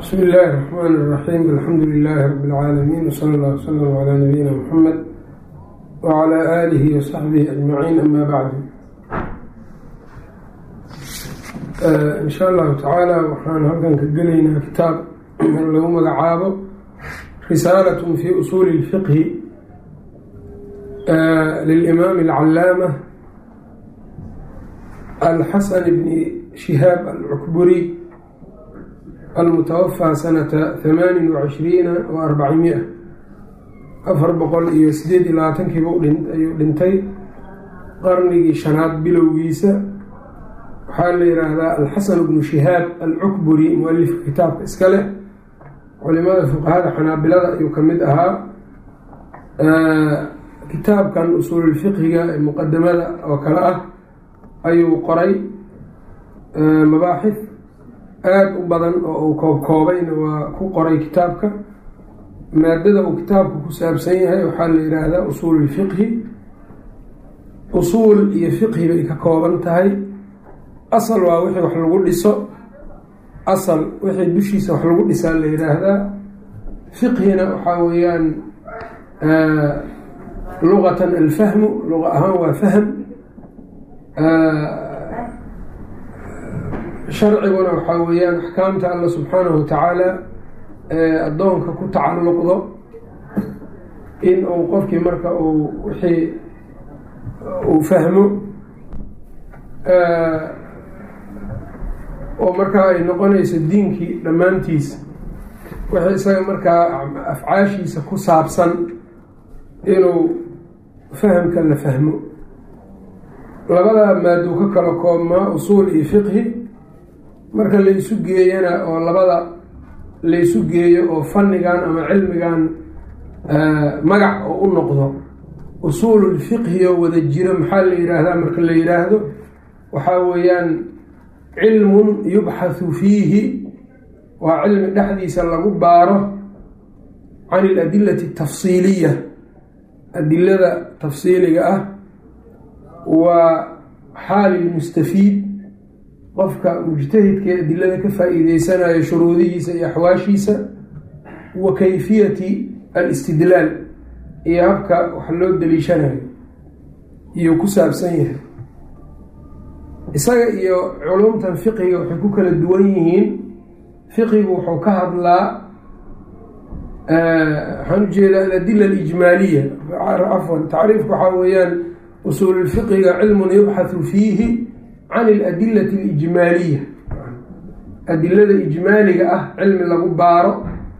bsm illaahi الرحmn الرaxيim alxamdu lilaahi rab اlcaalamiin wslى اllah wslm عlى nabiyina mxamed wعlى aalihi وsaxbihi ajmaciin ama bacdu in sha allahu tacaala waxaan halkan ka gelaynaa kitaab lagu magacaabo risaalat fi usuuli اlfiqhi lilimaam اlcalaama alxasan bni shihaab alcukburi almutawafaa sanata hamaanin wacishriina wa arbacimia afar boqol iyo sideed iyo labaatankiiba ayuu dhintay qarnigii shanaad bilowgiisa waxaa la yidhaahdaa alxasan bnu shihaab alcukburi mualifka kitaabka iska leh culimada fuqahada xanaabilada ayuu ka mid ahaa kitaabkan usuululfiqhiga ee muqadamada oo kale ah ayuu qoray mabaaxif aada u badan oo uu koobkoobayna waa ku qoray kitaabka maadada uu kitaabku ku saabsan yahay waxaa la yidhaahdaa usuululfiqhi usuul iyo fiqhi bay ka kooban tahay asal waa wixii wax lagu dhiso asal wixii dushiisa wax lagu dhisaa la yidhaahdaa fiqhina waxaa weeyaan luqatan alfahmu luqa ahaan waa fahm sharciguna waxaa weeyaan axkaamta alla subxaanahu watacaala ee addoonka ku tacalluqdo in uu qofkii marka uu wixii uu fahmo oo markaa ay noqonayso diinkii dhammaantiisa wixii isaga markaa afcaashiisa ku saabsan inuu fahamka la fahmo labadaa maaduu ka kala koobmaa usuul iyo fiqhi marka laysu geeyana oo labada laysu geeyo oo fannigan ama cilmigan magac oo u noqdo usuululfiqhi oo wada jiro maxaa la yidhaahdaa marka la yidhaahdo waxaa weeyaan cilmun yubxathu fiihi waa cilmi dhexdiisa lagu baaro can iladilati atafsiiliya adilada tafsiiliga ah waa xaali lmustafiid qofka mujtahidkae adilada ka faa-iideysanayo shuruudihiisa iyo axwaashiisa wa kayfiyati alistidlaal iyo habka wax loo daliishanayo iyuu ku saabsan yahay isaga iyo culumtan fiqiga waxay ku kala duwan yihiin fiqigu wuxuu ka hadlaa waxaan ujeedaa aladila alijmaaliya cafwan tacriifka waxaa weeyaan usuululfiqiga cilmun yubxathu fiihi can iladilati alijmaaliya adilada ijmaaliga ah cilmi lagu baaro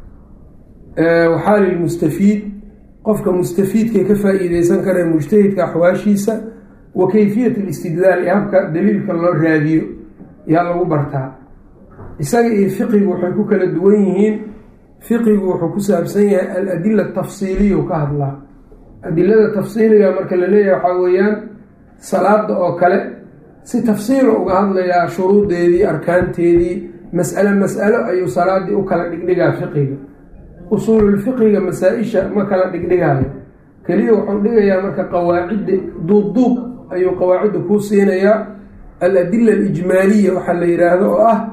waxaa lilmustafiid qofka mustafiidkay ka faa-iideysan kara mujtahidka axwaashiisa wa kayfiyat alistidlaal iyo habka daliilka loo raadiyo yaa lagu bartaa isaga iyo fiqigu waxay ku kala duwan yihiin fiqigu wuxuu ku saabsan yahay aladila tafsiiliya u ka hadlaa adilada tafsiiliga marka la leeyahay waxaa weeyaan salaada oo kale si tafsiilo uga hadlayaa shuruudeedii arkaanteedii mas'alo mas'alo ayuu salaadii u kala dhigdhigaa fiqiga usuululfiqiga masaa-isha ma kala dhigdhigaayo keliya wuxuu dhigayaa marka qawaacidda duubduub ayuu qawaacidda kuu siinayaa aladila alijmaaliya waxaa la yidhaahdo oo ah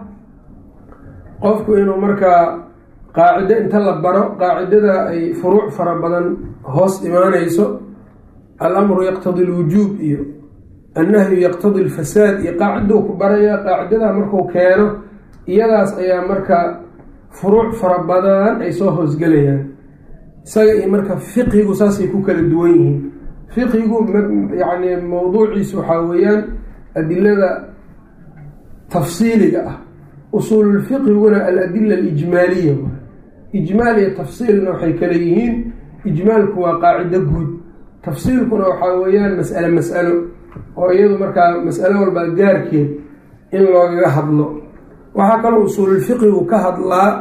qofku inuu markaa qaacido inta la baro qaacidada ay furuuc fara badan hoos imaanayso alamru yaqtadi alwujuub iyo annahyu yaqtadi alfasaad iyo qaacidou ku barayaa qaacidadaa markuu keeno iyadaas ayaa marka furuuc fara badan ay soo hoosgelayaan isaga iyo marka fiqigu saasay ku kala duwan yihiin fiqigu yacni mowduuciisu waxaa weeyaan adilada tafsiiliga ah usuululfiqiguna aladila alijmaaliya ijmaal iyo tafsiilna waxay kala yihiin ijmaalku waa qaacido guud tafsiilkuna waxaa weeyaan mas'alo mas'alo oo iyadu markaa mas'alo walba gaarkeed in loogaga hadlo waxaa kaloo usuululfiqigu ka hadlaa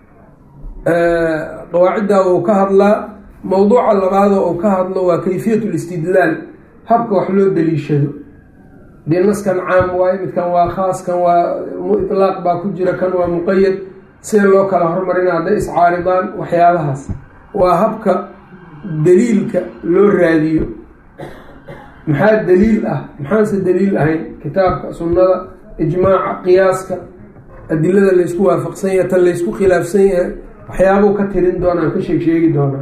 qawaacidda uu ka hadlaa mowduuca labaadoo uu ka hadlo waa kayfiyat listidlaal habka wax loo daliishado dee naskan caam waaye midkan waa khaas kan waa itlaaq baa ku jira kan waa muqayad see loo kala hormarina hadday iscaaridaan waxyaabahaas waa habka daliilka loo raadiyo maxaa daliil ah maxaanse daliil ahayn kitaabka sunnada ijmaaca qiyaaska adilada laysku waafaqsan yahay tan laysku khilaafsan yahay waxyaabuu ka tirin doonaan ka sheeg sheegi doonaa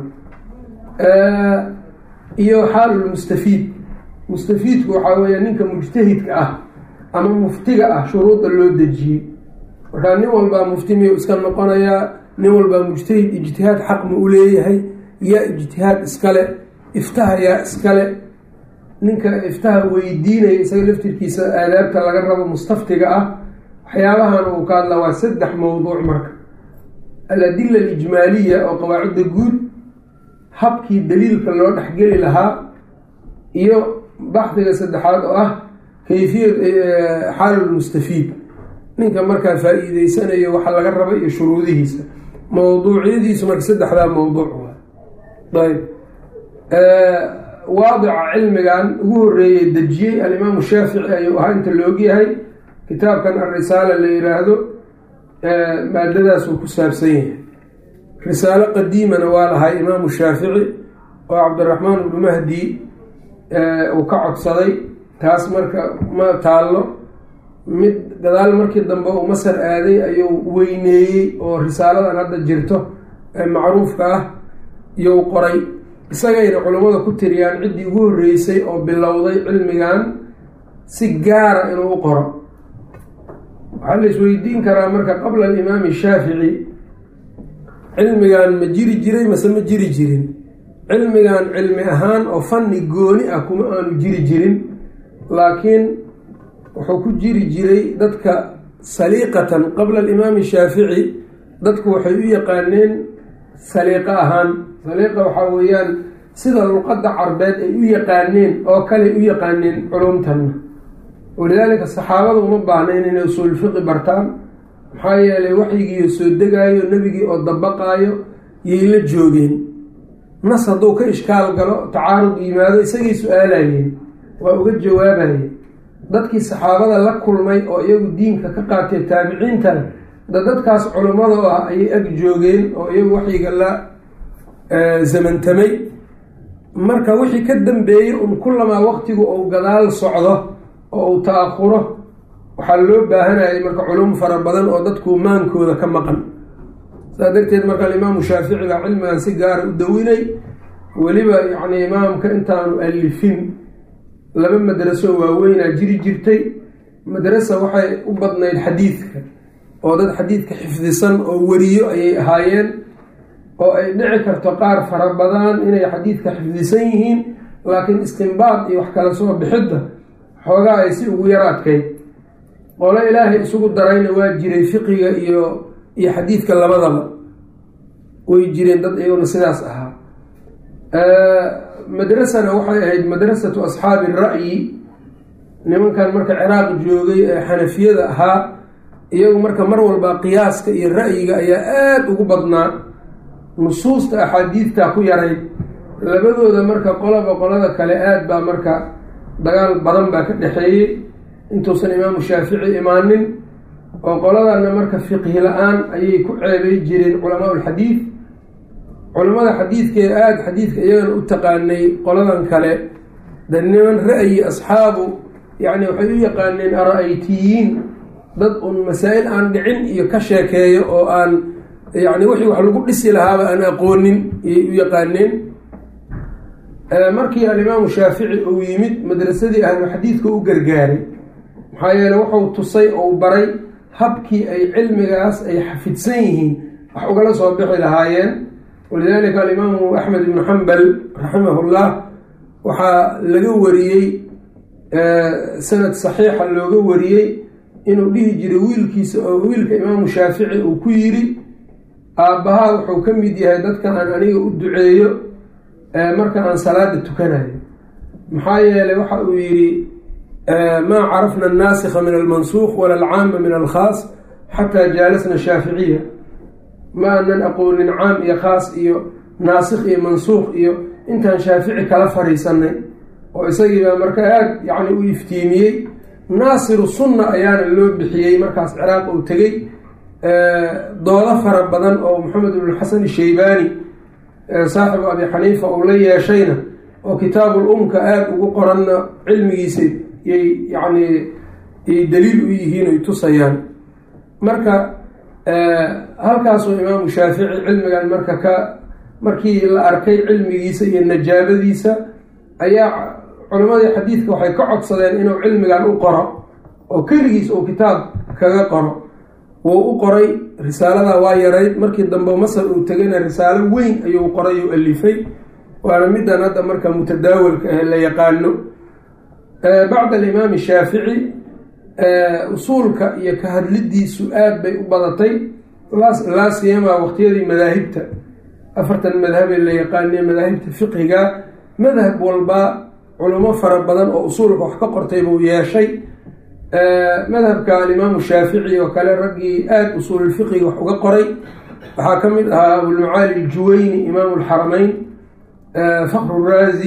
iyo xaalulmustafiid mustafiidku waxaa weeya ninka mujtahidka ah ama muftiga ah shuruudda loo dejiyey markaa nin walbaa mufti miyuu iska noqonayaa nin walbaa mujtahid ijtihaad xaq ma u leeyahay yaa ijtihaad iskale iftaha yaa iskale ninka iftaha weydiinaya isaga laftirkiisa aadaabta laga rabo mustaftiga ah waxyaabahan uu ka hadla waa saddex mowduuc marka aladila alijmaaliya oo qawaacidda guud habkii daliilka loo dhexgeli lahaa iyo baxdiga saddexaad oo ah kayfiyat xaalulmustafiid ninka markaa faa-iideysanayo waxa laga raba iyo shuruudihiisa mowduucyadiisu marka saddexdaa mowduuc ayb waadica cilmigan ugu horeeyey dejiyey alimaamu shaafici ayuu ahaa inta la ogyahay kitaabkan alrisaala la yiraahdo maadadaas uu ku saabsan yahay risaalo qadiimana waa lahay imaamu shaafici oo cabdiraxmaan ibnu mahdi uu ka codsaday taas marka ma taallo mid gadaal markii dambe uu masar aaday ayuu weyneeyey oo risaaladan hadda jirto ee macruufka ah iyou qoray isagayna culummada ku tiriyaan ciddii ugu horreysay oo bilowday cilmigan si gaara inuu u qoro waxaa la isweydiin karaa marka qabla alimaami shaafici cilmigan ma jiri jiray mase ma jiri jirin cilmigan cilmi ahaan oo fanni gooni ah kuma aanu jiri jirin laakiin wuxuu ku jiri jiray dadka saliiqatan qabla alimaami shaafici dadku waxay u yaqaaneen saliiqo ahaan saliiqa waxaa weeyaan sida luqadda carbeed ay u yaqaaneen oo kale u yaqaaneen culumtanna walidaalika saxaabada uma baahnayn inay usuul fiqi bartaan maxaa yeelay waxyigiiyo soo degaayo nebigii oo dabaqaayo yay la joogeen nas hadduu ka ishkaal galo tacaarud yimaado isagay su-aalayeen waa uga jawaabayeen dadkii saxaabada la kulmay oo iyagu diinka ka qaatay taabiciintana da dadkaas culummado ah ayay ag joogeen oo iyagu waxyiga la zamantamay marka wixii ka dambeeyey un kulamaa waqtigu uu gadaal socdo oo uu ta-aquro waxaa loo baahanayay marka culum fara badan oo dadku maankooda ka maqan saa darteed marka alimaamu shaafici baa cilmigan si gaara u dawinay weliba yacni imaamka intaanu alifin laba madraso waaweynaa jiri jirtay madrasa waxay u badnayd xadiidka oo dad xadiidka xifdisan oo weriyo ayay ahaayeen oo ay dhici karto qaar fara badan inay xadiidka xifdisan yihiin laakiin istimbaad iyo wax kala soo bixidda xoogaa ay si ugu yar adkayd qolo ilaahay isugu darayna waa jiray fiqiga iyo iyo xadiidka labadaba way jireen dad iyaguna sidaas ahaa madrasana waxay ahayd madrasatu asxaabi ra'yi nimankan marka ciraaq joogay ee xanafiyada ahaa iyagu marka mar walba qiyaaska iyo ra'yiga ayaa aada ugu badnaa nusuusta axaadiidta ku yarayd labadooda marka qolaba qolada kale aada baa marka dagaal badan baa ka dhexeeyey intuusan imaamu shaafici imaanin oo qoladana marka fiqhi la-aan ayay ku ceebay jireen culamaa ulxadiid culamada xadiidkee aada xadiidka iyagana u taqaanay qoladan kale de niman ra'yi asxaabu yacni waxay u yaqaaneen ara-aytiyiin dad un masaa-il aan dhicin iyo ka sheekeeyo oo aan yacni wixii wax lagu dhisi lahaaba aan aqoonin ayay u yaqaaneen markii alimaamu shaafici uu yimid madrasadii ahlu xadiidka u gargaaray maxaa yeele wuxuu tusay ou baray habkii ay cilmigaas ay xafidsan yihiin wax ugala soo bixi lahaayeen walidaalika alimaamu axmed ibnu xambal raximahullah waxaa laga wariyey sanad saxiixa looga wariyey inuu dhihi jiray wiilkiisa oo wiilka imaamu shaafici uu ku yidhi aabbahaa wuxuu ka mid yahay dadka aan aniga u duceeyo marka aan salaada tukanayo maxaa yeelay waxa uu yidhi maa carafna annaasikha min almansuuq wala alcaama min alkhaas xataa jaalasna shaaficiya ma aanan aqoonin caam iyo khaas iyo naasikh iyo mansuuq iyo intaan shaafici kala fariisanay oo isagiibaa marka aada yacni u iftiimiyey naasiru sunna ayaana loo bixiyey markaas ciraaq uu tegey doodo fara badan oo maxamed ibnuxasan ishaybaani saaxibu abi xaniifa uu la yeeshayna oo kitaabul umka aada ugu qoranna cilmigiisa yay yacni yay daliil u yihiin ay tusayaan marka halkaasuu imaamu shaafici cilmigan marka ka markii la arkay cilmigiisa iyo najaabadiisa ayaa culimadii xadiidka waxay ka codsadeen inuu cilmigan u qoro oo keligiis uu kitaab kaga qoro wuu u qoray risaalada waa yarayd markii dambe masar uu tegayna risaalo weyn ayuu qoray u alifay waana midan hadda marka mutadaawalka ah la yaqaano bacda alimaami shaafici usuulka iyo ka hadlidiisu aad bay u badatay laa siyama waqtiyadii madaahibta afartan madhabee la yaqaaniye madaahibta fiqiga madhab walba culimo fara badan oo usuulka wax ka qortay buu yeeshay madhabka alimaamu shaafici oo kale raggii aada usuululfiqiga wax uga qoray waxaa ka mid ahaa abulmacaali aljuwayni imaamu alxaramayn fakru raazi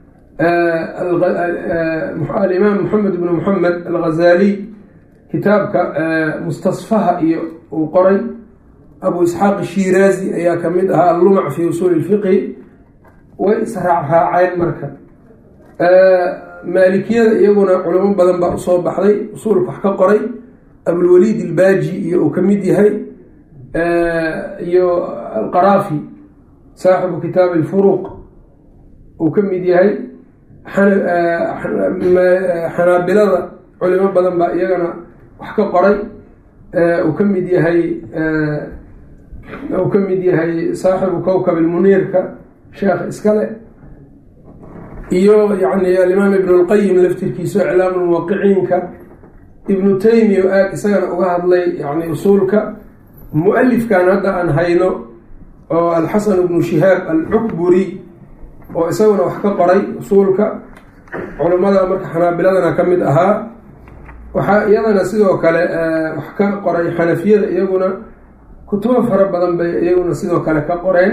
alimaam moxamed bnu moxamed alghazaliy kitaabka mustasfaha iyo uu qoray abu isxaaq shiraazi ayaa kamid ahaa allumac fi usuuli lfiqhi way israacraaceen marka maalikiyada iyaguna culimo badan baa usoo baxday usuulka wax ka qoray abulwaliid ilbaaji iyo uu kamid yahay iyo alqaraafi saaxibu kitaab alfuruq uu ka mid yahay xanaabilada culimo badan baa iyagana wax ka qoray uu ka mid yahay uu ka mid yahay saaxibu kowkab almuniirka sheekh iskale iyo yani alimaam ibn lqayim laftirkiisa iclaam muwaqiciinka ibnu taymiya o aada isagana uga hadlay yani usuulka mu-alifkan hadda aan hayno oo alxasan ibnu shihaab alcukburi oo isaguna wax ka qoray usuulka culimmada marka xanaabiladana ka mid ahaa waxaa iyadana sidoo kale wax ka qoray xanafiyada iyaguna kutubo fara badan bay iyaguna sidoo kale ka qoreen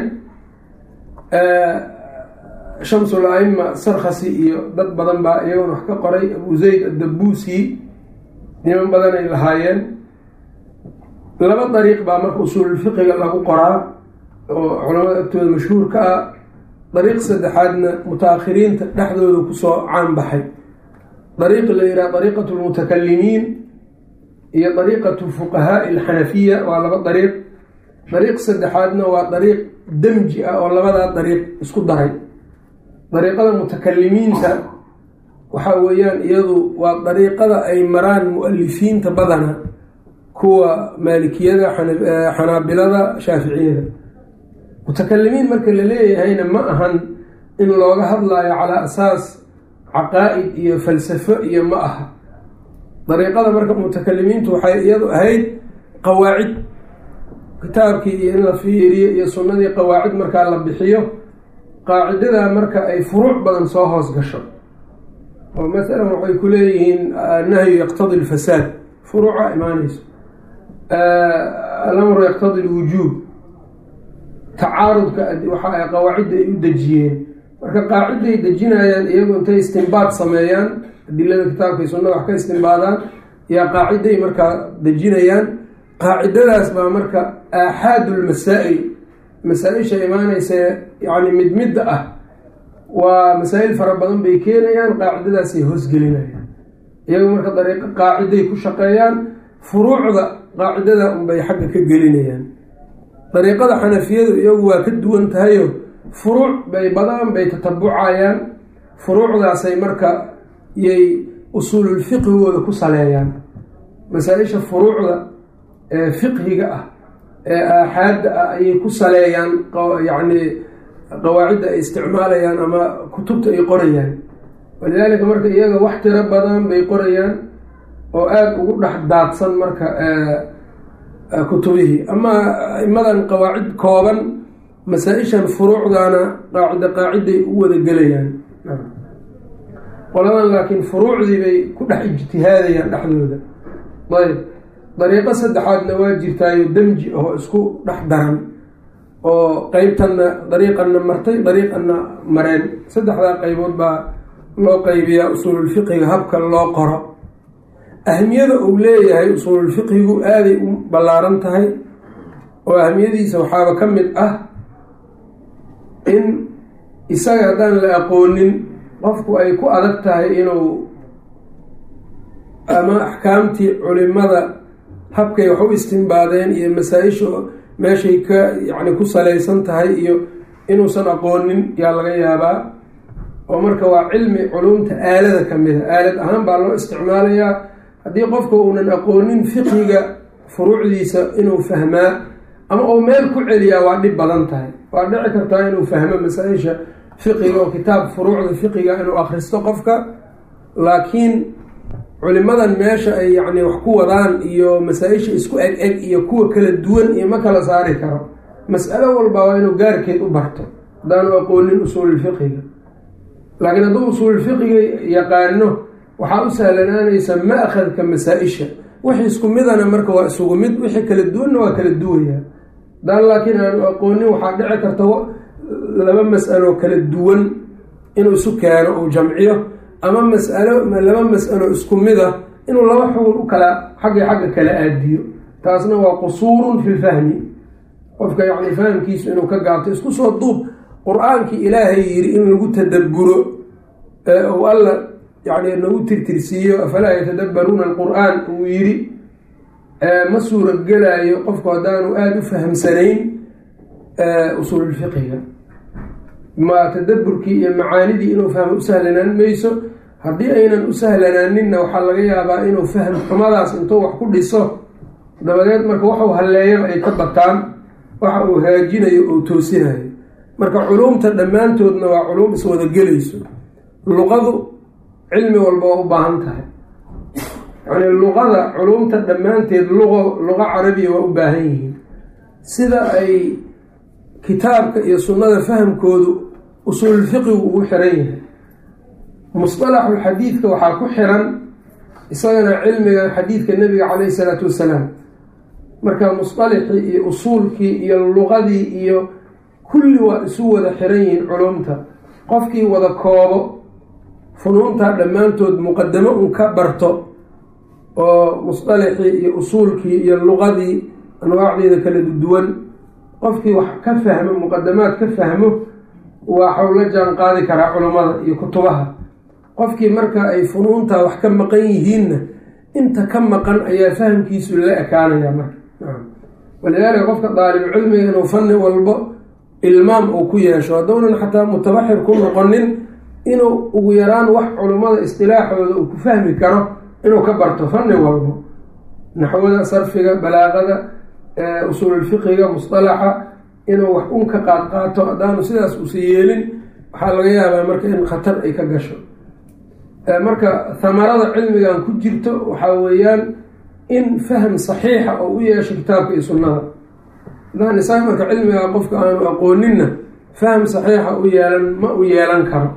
shamsul aima sarkhasi iyo dad badan baa iyaguna wax ka qoray abu zayd addabuusi niman badan ay lahaayeen laba dariiq baa marka usuululfiqiga lagu qoraa oo culamada agtooda mashhuurka ah dariiq saddexaadna muta-akhiriinta dhexdooda kusoo caan baxay dariiq la yidhaha dariiqatu lmutakalimiin iyo dariiqatu fuqahaai alxanafiya waa laba dariiq dariiq saddexaadna waa dariiq demji ah oo labadaa dariiq isku daray dariiqada mutakalimiinta waxaa weeyaan iyadu waa dariiqada ay maraan mu-alifiinta badana kuwa maalikiyada xanaabilada shaaficiyada mutakalimiin marka la leeyahayna ma ahan in looga hadlaayo calaa asaas caqaa-id iyo falsafo iyo ma aha dariiqada marka mutakalimiintu waxay iyadu ahayd qawaacid kitaabkii iyo in la fiiriyo iyo sunnadii qawaacid markaa la bixiyo qaacidadaa marka ay furuuc badan soo hoos gasho oo masalan waxay ku leeyihiin annahyu yaqtadi lfasaad furuuca imaanayso alamru yaqtadi lwujuub tacaarudka waxa ay qawaacidda ay u dejiyeen marka qaaciday dejinayaan iyagu intay istimbaad sameeyaan adilada kitaabka iyo sunnada wax ka istimbaadaan yaa qaaciday markaa dejinayaan qaacidadaas baa marka aaxaadu lmasaa-il masaa-isha imaanaysa yani mid midda ah waa masaa-il fara badan bay keenayaan qaacidadaasay hoosgelinayaan iyagu marka dariiqo qaaciday ku shaqeeyaan furuucda qaacidada unbay xagga ka gelinayaan dariiqada xanafiyadu iyagu waa ka duwan tahayo furuuc bay badan bay tatabucayaan furuucdaasay marka yay usuululfiqhigooda ku saleeyaan masaa-isha furuucda ee fiqhiga ah ee aaxaadda ah ayay ku saleeyaan yacni qawaacidda ay isticmaalayaan ama kutubta ay qorayaan walidaalika marka iyaga wax tiro badan bay qorayaan oo aada ugu dhex daadsan marka kutubihii ama imadan qawaacid kooban masaa-ishan furuucdana qaacida qaaciday u wada gelayaan qoladan laakiin furuucdii bay ku dhex ijtihaadayaan dhexdooda ayb dariiqo saddexaadna waa jirtaayo demji oo isku dhex daran oo qeybtanna dariiqanna martay dariiqanna mareen saddexdaa qeybood baa loo qeybiyaa usuululfiqiga habka loo qoro ahmiyada uu leeyahay usuululfiqigu aaday u ballaaran tahay oo ahmiyadiisa waxaaba ka mid ah in isaga haddaan la aqoonin qofku ay ku adag tahay inuu ama axkaamtii culimada habkay wax u istimbaadeen iyo masaa-isha meeshay ka yacni ku salaysan tahay iyo inuusan aqoonin yaa laga yaabaa oo marka waa cilmi culumta aalada ka mid a aalad ahaan baa loo isticmaalayaa haddii qofka uunan aqoonin fiqiga furuucdiisa inuu fahmaa ama uu meel ku celiyaa waa dhib badan tahay waa dhici kartaa inuu fahmo masaa-isha fiqiga oo kitaab furuucda fiqiga inuu akhristo qofka laakiin culimadan meesha ay yacni wax ku wadaan iyo masaa-isha isku eg eg iyo kuwa kala duwan iyo ma kala saari karo mas'alo walba waa inuu gaarkeed u barto haddaanu aqoonin usuululfiqiga laakiin hadduu usuululfiqiga yaqaano waxaa u sahlanaanaysa ma-khadka masaa-isha wixii isku midana marka waa isugu mid wixii kala duwanna waa kala duwaya haddaan laakiin aanu aqoonin waxaa dhici karta laba mas'alo kala duwan inuu isu keeno uu jamciyo ama masalo laba mas'alo isku mid a inuu laba xugun u kala xagga xagga kala aadiyo taasna waa qusuurun fi lfahmi qofka yacni fahamkiisu inuu ka gaabto isku soo duub qur-aankii ilaahay yiri in lagu tadabburo ou alla yani nagu tirtirsiiyo afalaa yatadabbaruuna alqur-aan uu yiri ma suuragelaayo qofku haddaanu aada u fahamsanayn usuululfiqiga ma tadaburkii iyo macaanidii inuu fahmo u sahlanaan mayso haddii aynan u sahlanaaninna waxaa laga yaabaa inuu fahm xumadaas intuu wax ku dhiso dabadeed marka waxuu halleeyaba ay ka bataan waxa uu haajinayo oo toosinayo marka culuumta dhammaantoodna waa culuum iswadagelayso luqadu cilmi walba waa u baahan tahay yacni luqada culuumta dhammaanteed luqo luqo carabiya waa u baahan yihiin sida ay kitaabka iyo sunnada fahamkoodu usuululfiqigu ugu xiran yahay musطalaxu xadiidka waxaa ku xiran isagana cilmiga xadiidka nebiga caleyhi isalaatu wassalaam marka musطalixii iyo usuulkii iyo luqadii iyo kulli waa isu wada xiran yihiin culumta qofkii wada koobo funuuntaa dhammaantood muqadamo un ka barto oo musطalixii iyo usuulkii iyo luqadii anwaacdeeda kala duwan qofkii wax ka fahmo muqadamaad ka fahmo waxau la jaan qaadi karaa culummada iyo kutubaha qofkii marka ay funuuntaa wax ka maqan yihiinna inta ka maqan ayaa fahamkiisu la ekaanaya marka walidaalika qofka daalibucilmiga inuu fanni walbo ilmaam uu ku yeesho haddownan xataa mutabaxir ku noqonin inuu ugu yaraan wax culummada istilaaxooda uu ku fahmi karo inuu ka barto fanni walbo naxwada sarfiga balaaqada usuululfiqiga musطalaxa inuu wax un ka qaad qaato haddaanu sidaas uusa yeelin waxaa laga yaabaa marka in khatar ay ka gasho marka hamarada cilmigan ku jirto waxaa weeyaan in faham saxiixa oo u yeesho kitaabka iyo sunnada hadaan isaga marka cilmiga qofka aanu aqooninna faham saxiixa u yeelan ma u yeelan karo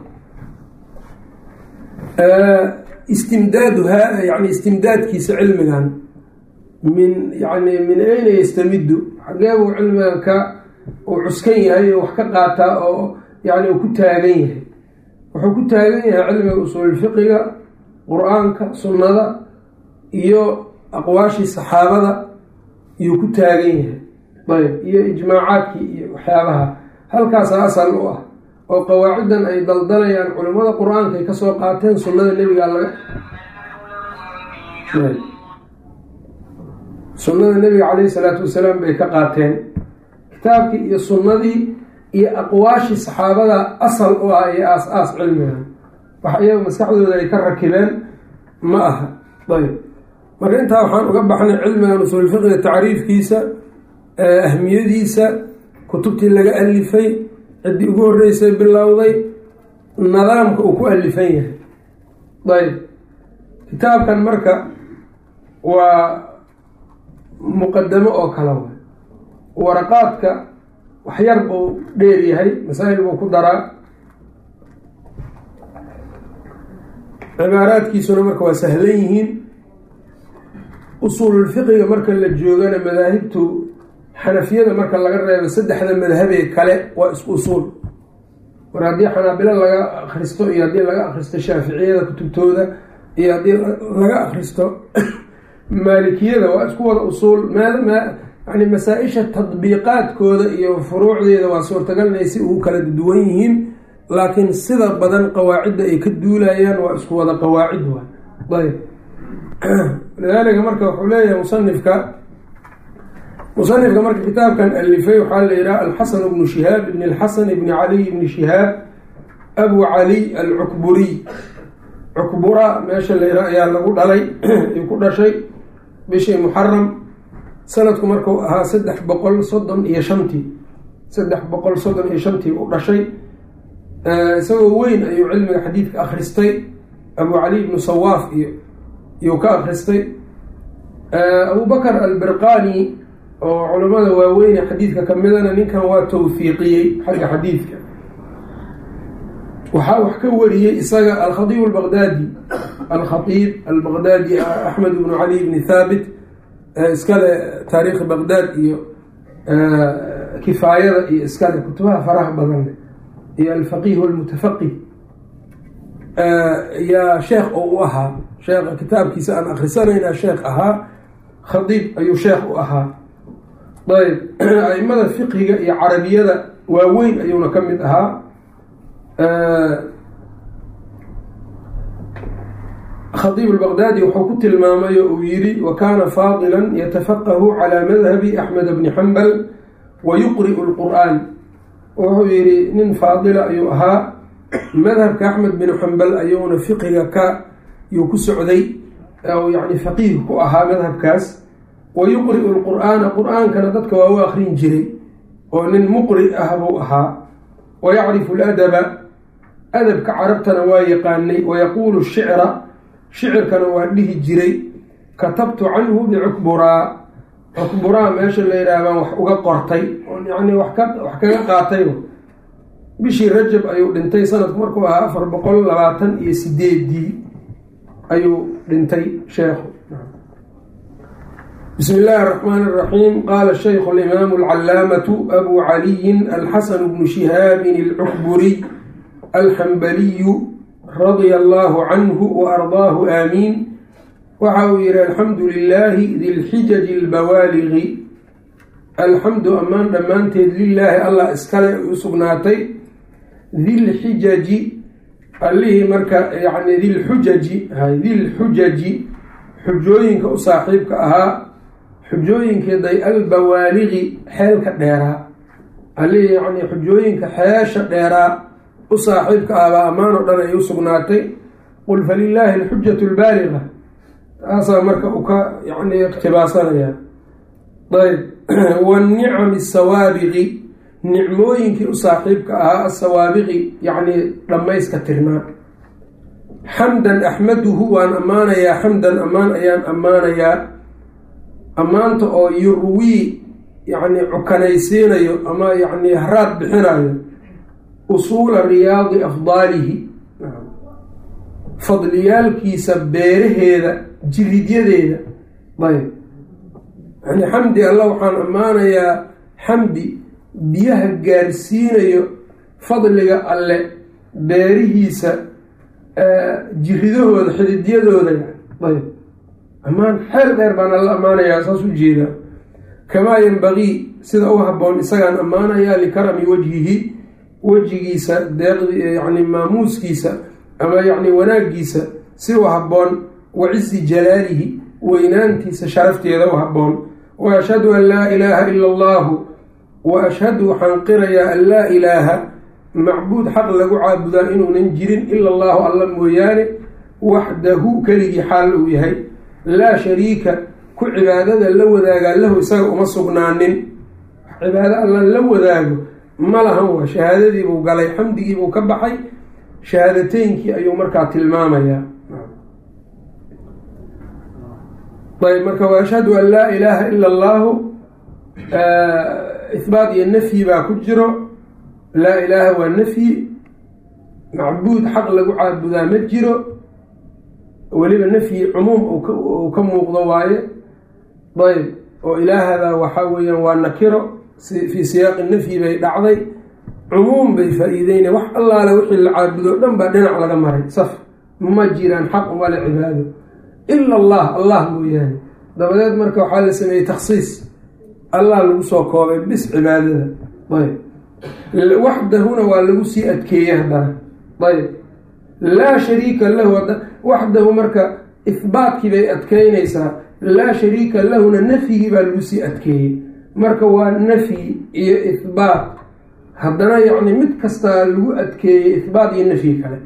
istimdaaduha yani istimdaadkiisa cilmigan min yani min ayna yastamidu xagee buu cilmigan ka uu cuskan yahay oo wax ka qaataa oo yani uu ku taagan yahay wuxuu ku taagan yahay cilmiga usuulfiqiga qur-aanka sunnada iyo aqwaashii saxaabada iyuu ku taagan yahay ayb iyo ijmaacaadkii iyo waxyaabaha halkaasa asal u ah oo qawaaciddan ay daldalayaan culimmada qur-aanka ay kasoo qaateen sunnada nebiga laga sunnada nebiga caleyhi salaatu wasalaam bay ka qaateen kitaabkii iyo sunnadii iyo aqwaashii saxaabada asal u ah iyo aas-aas cilmigan wax iyaga maskaxdooda ay ka rakibeen ma aha ayb marka intaa waxaan uga baxnay cilmigan usuulfiqiga tacriifkiisa ahmiyadiisa kutubtii laga alifay ciddii ugu horreysay bilowday nidaamka uu ku alifan yahay ayb kitaabkan marka waa muqadamo oo kale way waraqaadka waxyar buu dheer yahay masaa'il buu ku daraa cibaaraadkiisuna marka waa sahlan yihiin usuululfiqiga marka la joogana madaahibtu xanafiyada marka laga reebo saddexda madhabee kale waa isku usuul mar haddii xanaabilo laga akhristo iyo haddii laga akhristo shaaficiyada kutubtooda iyo haddii laga akhristo maalikiyada waa isku wada usuul meel yani masaa-isha tadbiiqaadkooda iyo furuucdeeda waa suurtagal inay si ugu kala duwan yihiin laakiin sida badan qawaacidda ay ka duulayaan waa isku wada qawaacid waa ayb lidaalika marka wuxuu leeyahay musanifka musanifka marka kitaabkan alifay waxaa la yidhaha alxasan bnu shihaab ibn alxasan ibni caliy ibni shihaab abu caliy alcukburiy cukbura meesha la yidhaha ayaa lagu dhalay ay ku dhashay bishii muxaram sanadku markuu ahaa saddex boqol soddon iyo shantii saddex boqol soddon iyo shantii u dhashay isagoo weyn ayuu cilmiga xadiidka akhristay abu cali ibnu sawaaf iyo iyuu ka akhristay abubakr albirqani oo culamada waaweyne xadiidka kamidana ninkan waa tawfiiqiyey xagga xadiidka waxaa wax ka wariyey isaga alkhaiib albaqdaadi alkhaiib albaqdaadi axmed ibnu cali ibni thaabit iskale taariikhi baqdaad iyo kifaayada iyo iskale kutubaha faraha badan iyo alfaqih almutafaqih yaa sheekh oo u ahaa sheekha kitaabkiisa aan akhrisanayna sheekh ahaa khadiib ayuu sheekh u ahaa ayb aimada fiqhiga iyo carabiyada waaweyn ayuuna ka mid ahaa khadiib albaqdaadi wuxuu ku tilmaamay oo uu yidhi wa kaana faadilan yatafaqahu calaa madhabi axmed bni xambal wa yuqri'u lqur'aan wuxuu yidhi nin faadila ayuu ahaa madhabka axmed bin xambal ayuuna fiqiga ka yuu ku socday yani faqiih ku ahaa madhabkaas wa yuqri'u lqur'aana qur-aankana dadka waa u akrin jiray oo nin muqri ah buu ahaa wa yacrifu ladaba adabka carabtana waa yaqaanay wayaquulu shicra shicirkana waa dhihi jiray katabtu canhu bicukburaa cukburaa meesha la yidhaha baan wax uga qortay yani wax kaga qaatay bishii rajab ayuu dhintay sanadku markuu ahaa afar boqol labaatan iyo sideedii ayuu dhintay sheekhu bismi illaahi araxmaan araxiim qaala shaykhu alimaamu alcalaamatu abu caliyin alxasan bnu shihaabin alcukburiy alxambaliyu radia allaahu canhu wa ardaahu aamiin waxa uu yihi alxamdu lilaahi dilxijaji albawaaligi alxamdu ammaan dhammaanteed lilaahi allah iskale u sugnaatay dilxijaji allihii marka yani dilxujaji dilxujaji xujooyinka u saaxiibka ahaa xujooyinkeeday albawaaligi xeelka dheeraa allihii yani xujooyinka xeesha dheeraa u saaxiibka ahbaa ammaan oo dhan ay u sugnaatay qul falilaahi alxujatu albaaliga taasaa marka uu ka yani iqtibaasanaya ayb wanicami asawaabiqi nicmooyinkii u saaxiibka ahaa asawaabiqi yacni dhammayska tirnaa xamdan axmaduhu waan ammaanayaa xamdan ammaan ayaan ammaanayaa ammaanta oo yurwii yacni cukanaysiinayo ama yacni haraad bixinayo usuula riyaadi afdaalihi fadliyaalkiisa beeraheeda jiridyadeeda ayb yani xamdi alla waxaan ammaanayaa xamdi biyaha gaarsiinayo fadliga alle beerihiisa jiridahooda xididyadooda ayb ammaan xeel dheer baan alla ammaanayaa saas u jeedaa kamaa yanbagii sida u habboon isagaan ammaanayaa likarami wajhihi wejigiisa deeqd yani maamuuskiisa ama yacni wanaagiisa si u habboon wa cizi jalaalihi weynaantiisa sharafteeda u habboon wa ashhadu an laa ilaaha ila allahu wa ashhadu waxaan qirayaa an laa ilaaha macbuud xaq lagu caabudaa inuunan jirin ila allahu alla mooyaane waxdahu keligii xaal uu yahay laa shariika ku cibaadada la wadaagaa lahu isaga uma sugnaanin cibaado alla la wadaago ma lahan waa shahaadadiibuu galay xamdigiibuu ka baxay shahaadateynkii ayuu markaa tilmaamayaa ayb marka wa ashhadu an laa ilaaha ila allahu ihbaat iyo nafyi baa ku jiro laa ilaaha waa nafyi macbuud xaq lagu caabudaa ma jiro weliba nafyi cumuum uu ka muuqdo waaye ayb oo ilaahada waxaa weeyaan waa nakiro fii siyaaqi nafyi bay dhacday cumuum bay faa-iideyna wax allaale wixii la caabudo dhan baa dhinac laga maray saf ma jiraan xaq umale cibaado ila allah allah mooyaane dabadeed marka waxaa la sameeyey takhsiis allah lagu soo koobay bis cibaadada ayb waxdahuna waa lagu sii adkeeyey haddana ayb laa shariika lahu waxdahu marka ihbaatkii bay adkeynaysaa laa shariika lahuna nafyigii baa lagu sii adkeeyey marka waa nafyi iyo ihbaat haddana yacni mid kastaa lagu adkeeyey ihbaat iyo nafyi kale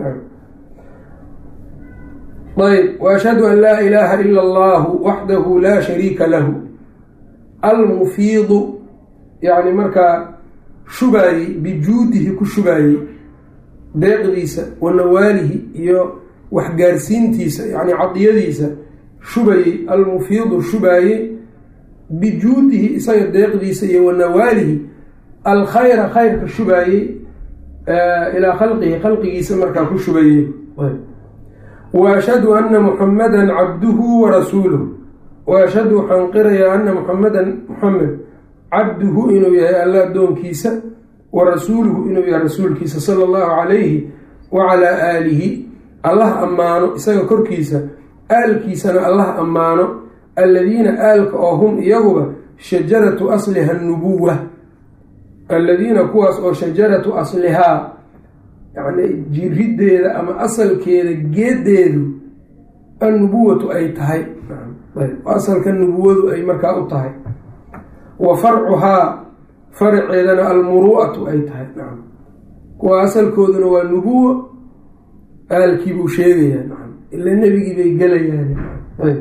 ayb waashhadu an laa ilaaha ila allahu waxdahu laa shariika lahu almufiidu yacni markaa shubaayey bijuudihi ku shubaayey deeqdiisa wa nawaalihi iyo waxgaarsiintiisa yacni cadiyadiisa shubayey almufiidu shubaayey bijuudihi isaga deeqdiisa iyo wa nawaalihi alkhayra khayrka shubaayey ilaa khalqihi khalqigiisa markaa ku shubayey wa ashhadu ana muxamadan cabduhu wa rasuuluh wa ashhadu waxaan qirayaa ana muxamadan muxamed cabduhu inuu yahay alla addoonkiisa wa rasuuluhu inuu yahay rasuulkiisa sala allahu calayhi wa calaa aalihi allah ammaano isaga korkiisa aalkiisana allah ammaano alladiina aalka oo hum iyaguba shajaratu asliha nubuwa alladiina kuwaas oo shajaratu aslihaa yacni jiriddeeda ama asalkeeda geedeedu annubuwatu ay tahay asalka nubuwadu ay markaa u tahay wa farcuhaa faraceedana almuru'atu ay tahay nacam kuwa asalkooduna waa nubuwo aalkii buu sheegayaa nacam ila nebigii bay gelayaan ayb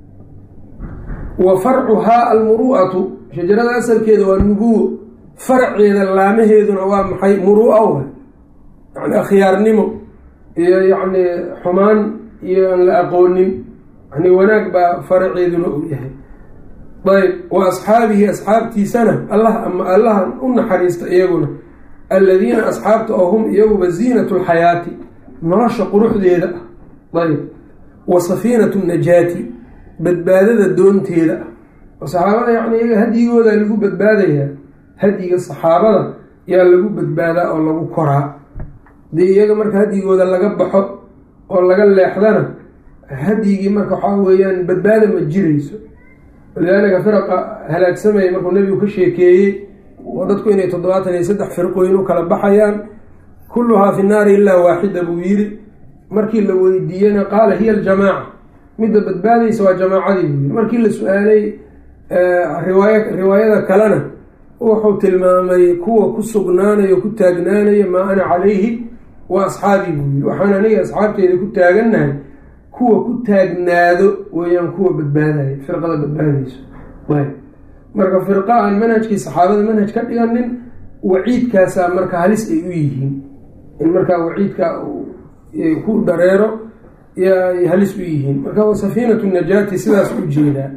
wa farcuhaa almuru'atu shajarada asalkeeda waa nubuwo farceeda laamaheeduna waa maxay muru'a wa yani akhyaarnimo iyo yacni xumaan iyo aan la aqoonin yani wanaag baa faraceeduna uu yahay ayb wa asxaabihi asxaabtiisana allah ama allaha u naxariista iyaguna alladiina asxaabta oo hum iyaguba ziinatu lxayaati nolosha quruxdeeda ah ayb wa safiinatu najaati badbaadada doonteeda ah oo saxaabada yacni iyaga hadyigooda lagu badbaadayaa hadyiga saxaabada yaa lagu badbaadaa oo lagu koraa dee iyaga marka hadyigooda laga baxo oo laga leexdana hadyigii marka waxaa weeyaan badbaada ma jirayso walidaalika firaqa halaagsamaya markuu nebigu ka sheekeeyey oo dadku inay toddobaatan iyo saddex firqooyin u kala baxayaan kulluhaa fi naari ilaa waaxida buu yidhi markii la weydiiyena qaala hiya aljamaaca midda badbaadaysa waa jamaacadii buu yidhi markii la su-aalay riwaay riwaayada kalena wuxuu tilmaamay kuwa ku sugnaanayo ku taagnaanaya maa ana calayhi wa asxaabii buu yidhi waxaan aniga asxaabteyda ku taagannahay kuwa ku taagnaado weeyaan kuwa badbaadaya firqada badbaadayso ayb marka firqa aan manhajkii saxaabada manhaj ka dhiganin waciidkaasaa marka halis ay u yihiin in markaa waciidka ku dareero yay halis u yihiin marka safiinatu najaati sidaas u jeedaa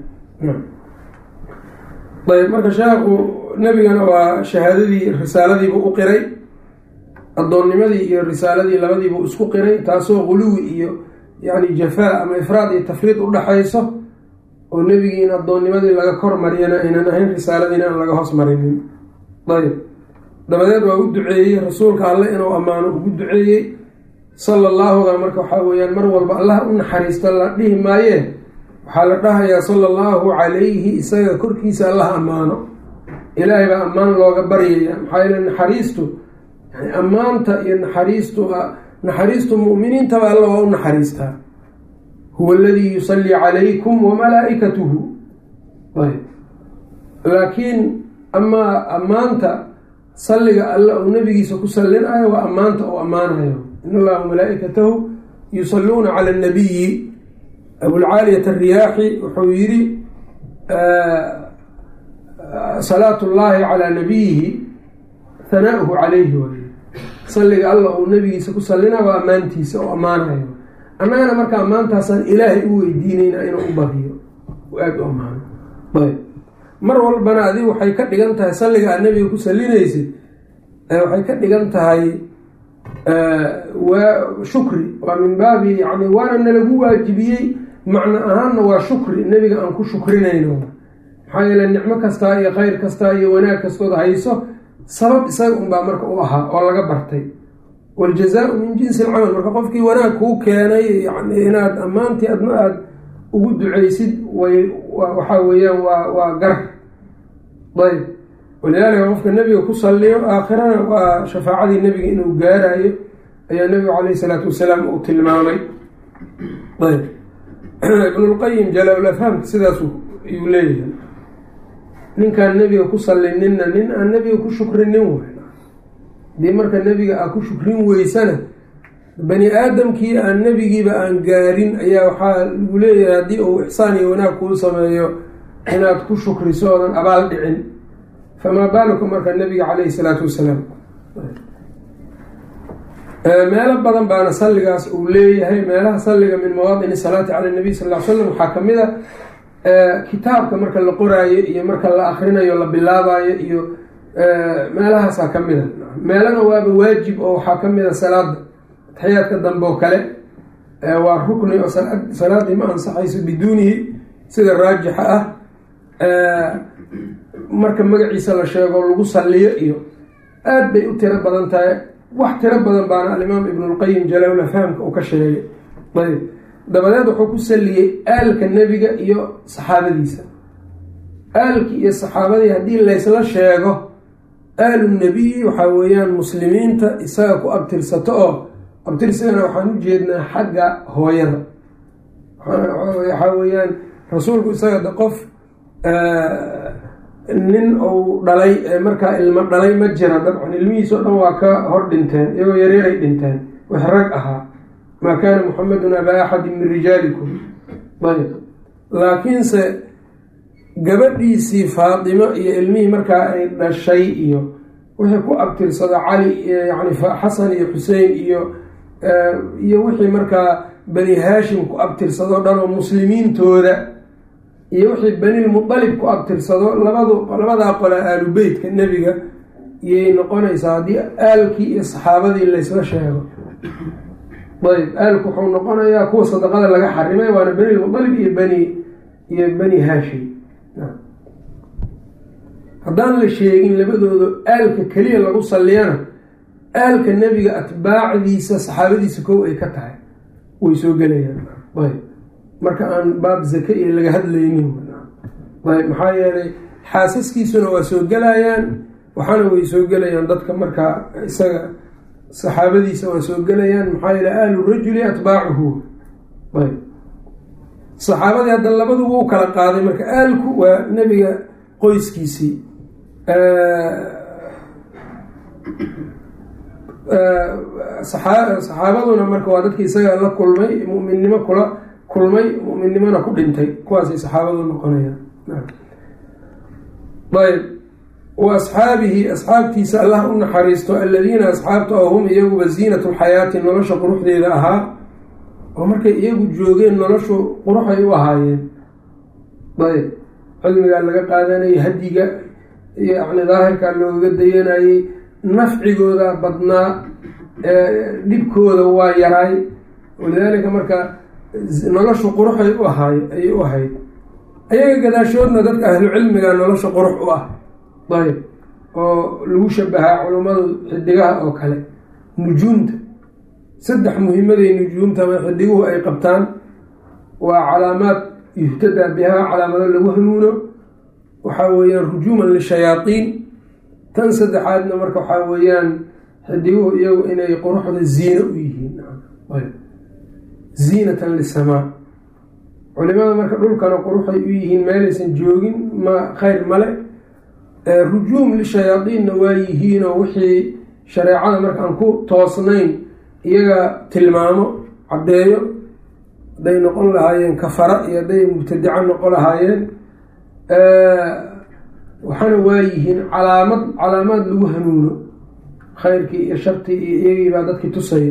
ayb marka sheekhu nebigana waa shahaadadii risaaladiibuu u qiray addoonnimadii iyo risaaladii labadiibuu isku qiray taasoo guluwi iyo yacni jafaa ama ifraad iyo tafriid u dhaxayso oo nebigii in addoonnimadii laga kor mariyana aynan ahayn risaaladiina aan laga hoos marinin ayb dabadeed waa u duceeyey rasuulka alle inuu ammaano ugu duceeyey sala allaahuda marka waxaa weeyaan mar walba allah u naxariisto la dhihi maayee waxaa la dhahayaa sala allahu calayhi isaga korkiisa allah ammaano ilaahay baa ammaan looga baryaya maxaa yeele naxariistu yani ammaanta iyo naxariistu naxariistu mu'miniintaba alla waa u naxariistaa huwa aladii yusallii calaykum wamalaa'ikatuhu ayb laakiin amaa ammaanta salliga alle uu nabigiisa ku sallinayo waa ammaanta uu ammaanayo in allaha wamalaa'ikatahu yusalluuna cala annabiyi abulcaaliyat alriyaaxi wuxuu yidhi salaatu llaahi calaa nabiyihi hanaa'uhu calayhi way salliga alla uu nabigiisa ku sallina waa ammaantiisa oo ammaanayo annagana marka ammaantaasaan ilaahay u weydiinayna inuu u bariyo aada u ammaano ayb mar walbana adigu waxay ka dhigan tahay salliga aad nabiga ku sallinaysid waxay ka dhigan tahay waa shukri waa min baabi yani waana nalagu waajibiyey macno ahaanna waa shukri nebiga aan ku shukrinayno maxaa yeele nicmo kastaa iyo khayr kastaa iyo wanaag kastood hayso sabab isaga unbaa marka u ahaa oo laga bartay waljazaau min jinsi alcamal marka qofkii wanaag kuu keenay yani inaad ammaantii adna aada ugu ducaysid way waxaa weeyaan waa waa gar ayb walidaalika qofka nebiga ku salliyo aakhirana waa shafaacadii nebiga inuu gaarayo ayaa nebigu calayhi salaatu wasalaam uu tilmaamay ayb ibnulqayim jalaalafhaamka sidaas ayuu leeyahay ninkaan nebiga ku sallininna nin aan nebiga ku shukrinin way hadii marka nebiga aa ku shukrin weysana bani aadamkii aan nebigiiba aan gaarin ayaa waxaa lagu leeyahay haddii uu ixsaan iyo wanaag kuu sameeyo inaad ku shukriso oodan abaal dhicin famaa baaluka marka nebiga caleyhi salaatu wasalaam meelo badan baana salligaas uu leeyahay meelaha salliga min mawaadini salaati cala nabiy sal l slam waxaa kamid a kitaabka marka la qoraayo iyo marka la akrinayo la bilaabayo iyo meelahaasaa kamid a meelana waaba waajib oo waxaa kamid a salaada taxiyaadka dambe oo kale waa rukni oo salaadii ma ansaxayso biduunihi sida raajixa ah marka magaciisa la sheego lagu salliyo iyo aad bay u tiro badan tahay wax tiro badan baana alimaam ibnulqayim jalawla fahamka uu ka sheegay ayb dabadeed wuxuu ku saliyey aalka nebiga iyo saxaabadiisa aalkii iyo saxaabadii haddii laysla sheego aalu nebiyi waxaa weeyaan muslimiinta isaga ku abtirsato oo abtirsigana waxaan u jeednaa xagga hooyada waxaa weeyaan rasuulku isaga de qof nin uu dhalay markaa ilmo dhalay ma jira dabcan ilmihiisao dhan waa ka hor dhinteen iyagoo yareeray dhinteen wax rag ahaa maa kaana muxamedun abaa axadin min rijaalikum ayb laakiinse gabadhiisii faatimo iyo ilmihii markaa ay dhashay iyo wixii ku abtirsado cali yani xasan iyo xusein iyo iyo wixii markaa bani haashim ku abtirsado dhan oo muslimiintooda iyo wixii banilmutalib ku abtirsado labadu labadaa qola aalu beytka nebiga iyay noqonaysaa haddii aalkii iyo saxaabadii laysla sheego ayb aalku wuxuu noqonayaa kuwa sadaqada laga xarimay waana banilmutalib iyo bani iyo bani haashim haddaan la sheegin labadooda aalka keliya lagu salliyana aalka nebiga atbaacdiisa saxaabadiisa kow ay ka tahay way soo gelayaan ayb marka aan baab zake iyo laga hadlaynin ayb maxaa yeelay xaasaskiisuna waa soo gelayaan waxaana way soo gelayaan dadka markaa isaga saxaabadiisa waa soo gelayaan maxaa yeele aalu rajuli atbaacuhu ayb saxaabadii hadda labadu wuu kala qaaday marka aalku waa nebiga qoyskiisii saxaabaduna marka waa dadkii isaga la kulmay muminnimo kula kulmay muminnimona ku dhintay kuwaasay saxaabadu noqonayaan ayb wa asxaabihi asxaabtiisa allah u naxariisto aladiina asxaabta oo hum iyaguba ziinatu lxayaati nolosha quruxdeeda ahaa oo markay iyagu joogeen noloshu quruxay u ahaayeen ayb cilmigaa laga qaadanayay hadiga yani daahirkaa looga dayanayey nafcigooda badnaa dhibkooda waa yaraay walidaalika marka noloshu quruxay u ahaay ayay u ahayd ayaga gadaashoodna dadka ahlu cilmiga nolosha qurux u ah ayb oo lagu shabahaa culummadu xidigaha oo kale nujuumta saddex muhimaday nujuumta ama xidiguhu ay qabtaan waa calaamaad yuhtadaa bihaa calaamado lagu hanuuno waxaa weeyaan rujuuman lishayaaiin tan saddexaadna marka waxaa weeyaan xidiguhu iyagu inay quruxda ziino u yihiin ziinatan lisamaa culimada marka dhulkana quruxay u yihiin meelaysan joogin ma khayr male rujuum lishayaadiinna waa yihiinoo wixii shareecada marka aan ku toosnayn iyaga tilmaamo caddeeyo hadday noqon lahaayeen kafara iyo hadday mubtadica noqon lahaayeen waxaana waa yihiin calaamad calaamaad lagu hanuuno khayrkii iyo shartii iyo iyagii baa dadkii tusaya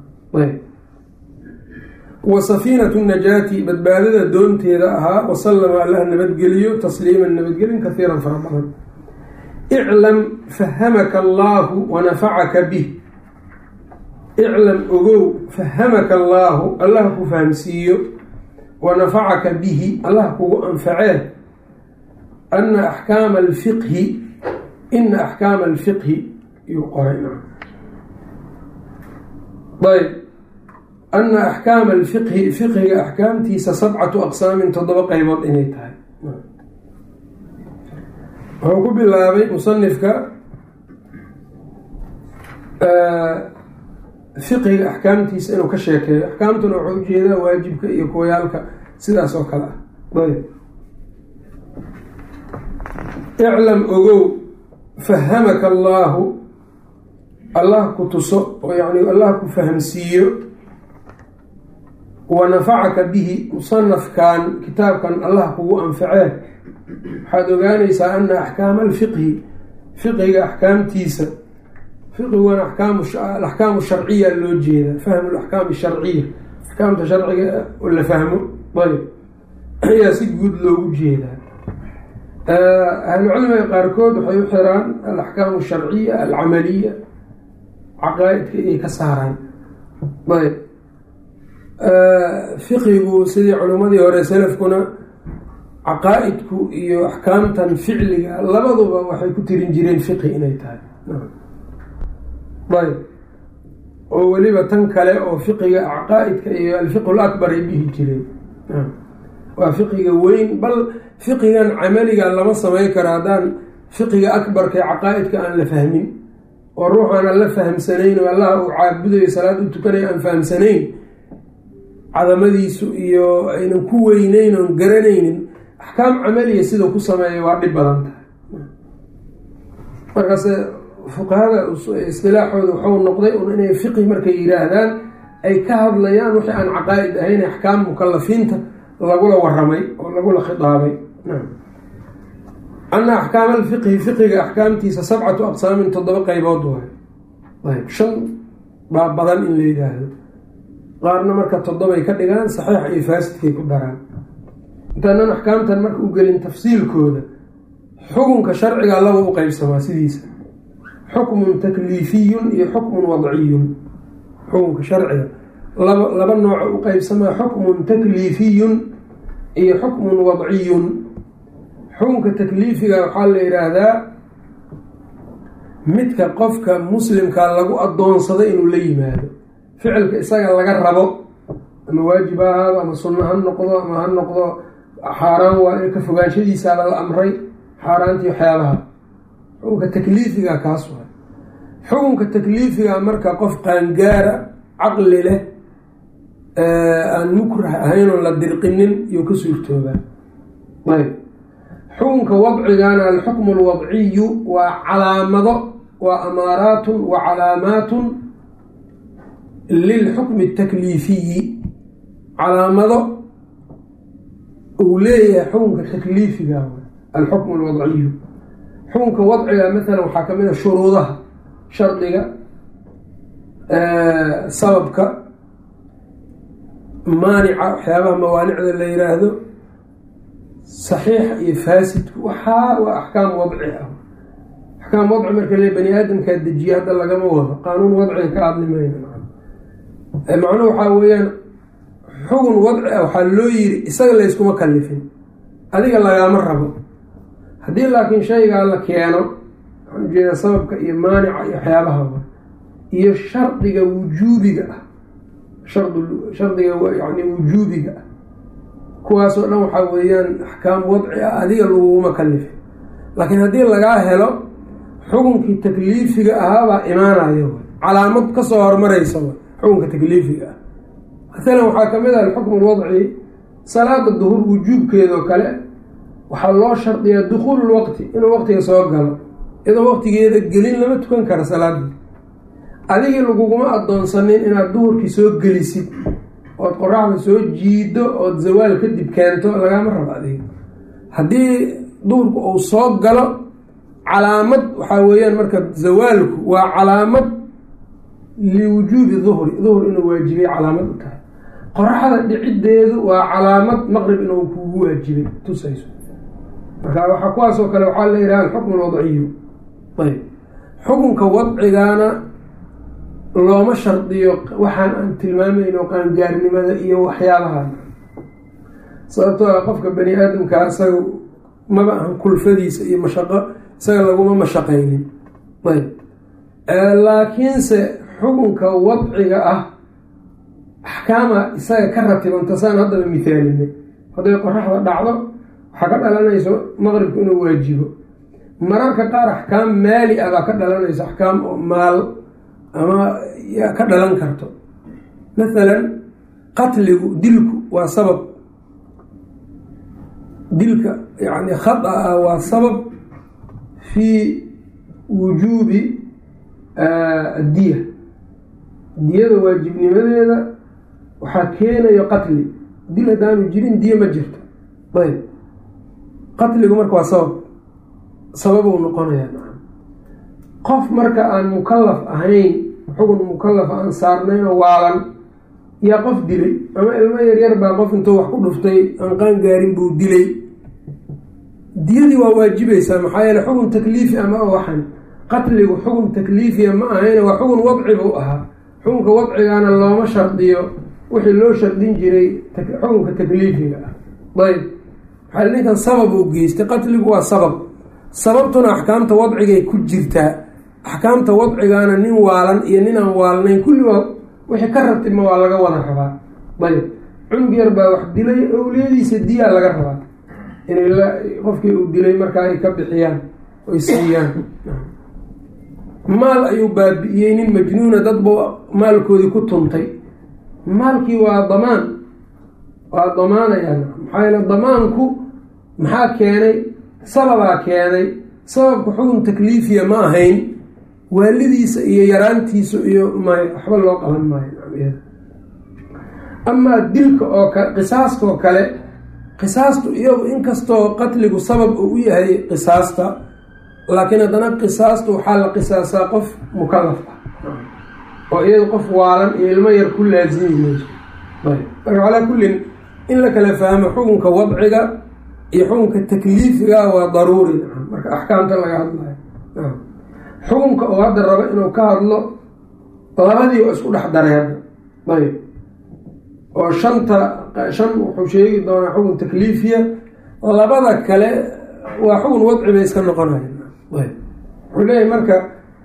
wa safiinatu najaati badbaadada doonteeda ahaa wasallama allah nabadgeliyo tasliiman nabadgelin kahiiran fara badan iclam fahamaka allaahu wanafacaka bih iclam ogow fahamaka allaahu allah ku fahamsiiyo wanafacaka bihi allah kugu anfacee ana axkaama alfiqhi ina axkaama alfiqhi yuu qoray ayb ana axkaama alfiqhi fiqhiga axkaamtiisa sabcatu aqsaamin toddoba qeybood inay tahay wuxuu ku bilaabay musanifka fiqhiga axkaamtiisa inuu ka sheekeeyo axkaamtuna wuxuu ujeedaa waajibka iyo kuwayaalka sidaas oo kale ah ayb iclam ogow fahamaka allaahu allah ku tuso oo yani allah ku fahamsiiyo wa nafacaka bihi musanafkan kitaabkan allah kugu anfacee waxaad ogaanaysaa ana axkaama alfiqhi fiqiga axkaamtiisa fiqiguna axkaamu sharciya loo jeeda fahmu laxkaam sharciya axkaamta sharciga la fahmo ayb ayaa si guud loogu jeedaa ahlucilmiga qaarkood waxay u xiraan alaxkaamu sharciya alcamaliya caqaa-idka inay ka saaraan ayb fiqigu sidii culimmadii hore salafkuna caqaa-idku iyo axkaamtan ficliga labaduba waxay ku tirin jireen fiqi inay tahay ayb oo weliba tan kale oo fiqiga caqaa-idka iyo alfiqhu lakbar ay dhihi jireen waa fiqiga weyn bal fiqigan camaliga lama samayn karo haddaan fiqiga akbarka ee caqaa-idka aan la fahmin oo ruuxaan aan la fahamsanayn oo allah uu caabudayo salaad u tukanayo aan fahamsanayn cadamadiisu iyo aynan ku weyneyn oon garanaynin axkaam camaliya sidau ku sameeya waa dhib badan tahay markaase fuqahada istilaaxooda waxau noqday un inay fiqi markay yiraahdaan ay ka hadlayaan wixii aan caqaa-id ahayn axkaam mukalafiinta lagula waramay oo lagula khitaabay ana axkaam alfiqhi fiqiga axkaamtiisa sabcatu aqsaamin toddoba qeybood waay ayb shan baa badan in la yidhaahdo qaarna marka toddobay ka dhigaan saxiix iyo faasidkay ku daraan intaanan axkaamtan marka u gelin tafsiilkooda xukunka sharciga laba u qeybsamaa sidiisa xukmun takliifiyun iyo xukmun wadciyun xukunka sharciga laba laba nooca u qeybsamaa xukmun takliifiyun iyo xukmun wadciyun xukunka takliifiga waxaa la yidhaahdaa midka qofka muslimka lagu adoonsado inuu la yimaado ficilka isaga laga rabo ama waajib ha ahaado ama sunno ha noqdo ama ha noqdo xaaraan waa in ka fogaanshadiisaaba la amray xaaraantii waxyaabaha xukunka takliifiga kaas waa xukunka takliifiga marka qof qaangaara caqli leh aan mukrah ahayn oon la dirqinin iyo ka suurtoobaa ayb xukunka wadcigana alxukmu alwadciyu waa calaamado waa amaaraatun wa calaamaatun lilxukmi اtakliifiyi calaamado uu leeyahay xukunka takliifiga alxukmu alwadciyu xukunka wadciga maalan waxaa kamid a shuruudaha shardiga sababka maanica waxyaabaha mawaanicda la yiraahdo saxiixa iyo faasidku waxaa waa axkaam wadci ah axkaam wadci marka le bani aadamkaa dejiye hadda lagama wado qaanuun wadciga ka hadlimayna macnuhu waxaa weeyaan xugun wadci ah waxaa loo yiri isaga layskuma kalifin adiga lagaama rabo haddii laakiin shaygaa la keeno waxaan ujeedaa sababka iyo maanica iyo waxyaabaha iyo shardiga wujuubiga ah shardiga yani wujuubiga ah kuwaasoo dhan waxaa weeyaan axkaam wadci ah adiga laguguma kalifin laakiin haddii lagaa helo xukunkii takliifiga ahaabaa imaanayo calaamad kasoo hormaraysa xukunka takliifiga ah maalan waxaa kamid ah alxukmu lwadci salaada duhur wujuubkeedoo kale waxaa loo shardiyaa dukhuulu lwaqti inuu waqtiga soo galo iyadoo waqtigeeda gelin lama tukan kara salaadii adigii laguguma adoonsanin inaad duhurkii soo gelisid ood qoraxda soo jiido ood zawaal kadib keento lagama rabo adiga haddii duhurku uu soo galo calaamad waxaa weeyaan marka zawaalku waa calaamad liwujuubi duhri duhur inuu waajibay calaamad u tahay qoraxda dhiciddeedu waa calaamad maqrib inuu kugu waajibay tusayso marka waxa kuwaasoo kale waxaa la yidhaha alxukmu alwadciyu ayb xukunka wadcigaana looma shardiyo waxaan aan tilmaamayno qaangaarnimada iyo waxyaabaha sababtoo a qofka bani aadamkaa isaga maba ahan kulfadiisa iyo mashaqo isaga laguma mashaqaynin ayb laakiinse xukunka wadciga ah axkaama isaga ka ratibanta saan haddaba mithaalinay hadday qoraxda dhacdo waxaa ka dhalanayso maqribku inuu waajibo mararka qaar axkaam maali ah baa ka dhalanayso axkaam oo maal ama ka dhalan karto mathalan qatligu dilku waa sabab dilka yani khada ah waa sabab fii wujuubi addiya diyada waajibnimadeeda waxaa keenayo qatli dil haddaanu jirin diye ma jirto ayb qatligu marka waa sabab sababuu noqonayaa qof marka aan mukalaf ahayn xugun mukalaf aan saarnayn oo waalan yaa qof dilay ama ilmo yaryar baa qof intuu wax ku dhuftay aan qaan gaarin buu dilay diyadii waa waajibaysaa maxaa yeele xugun takliifi ama waxan qatligu xugun takliifiya ma ahayne waa xugun wadci buu ahaa xukunka wadcigaana looma shardiyo wixii loo shardin jiray xukunka takliifiga ah ayb maxaa ninkan sabab uu geystay qatligu waa sabab sababtuna axkaamta wadcigay ku jirtaa axkaamta wadcigaana nin waalan iyo nin aan waalnayn kulli waa wixii ka rabtima waa laga wada rabaa ayb cunug yar baa wax dilay owliyadiisa diyaa laga rabaa inay qofkii uu dilay markaa ay ka bixiyaan oy siiyaan maal ayuu baabi'iyey nin majnuuna dadba maalkoodii ku tuntay maalkii waa damaan waa damaanayaa maxaa yeele damaanku maxaa keenay sababaa keenay sababka xukun takliifiya ma ahayn waalidiisa iyo yaraantiisu iyo may waxba loo qaban maayo amaa dilka oo kale qisaastaoo kale qisaastu iyadu inkastoo qatligu sabab uu u yahay qisaasta laakiin haddana qisaastu waxaa la qisaasaa qof mukalaf ah oo iyadu qof waalan iyo ilmo yar ku laasimi mayso marka calaa kullin in la kala fahmo xukunka wadciga iyo xukunka takliifiga waa daruuri marka axkaamta laga hadlayo xukunka oo hadda rabo inuu ka hadlo labadii oo isku dhex daray hadda ayb oo shanta shan wuxuu sheegi doonaa xukun takliifiya labada kale waa xukun wadci bay iska noqonaya wuxuu leeyahay marka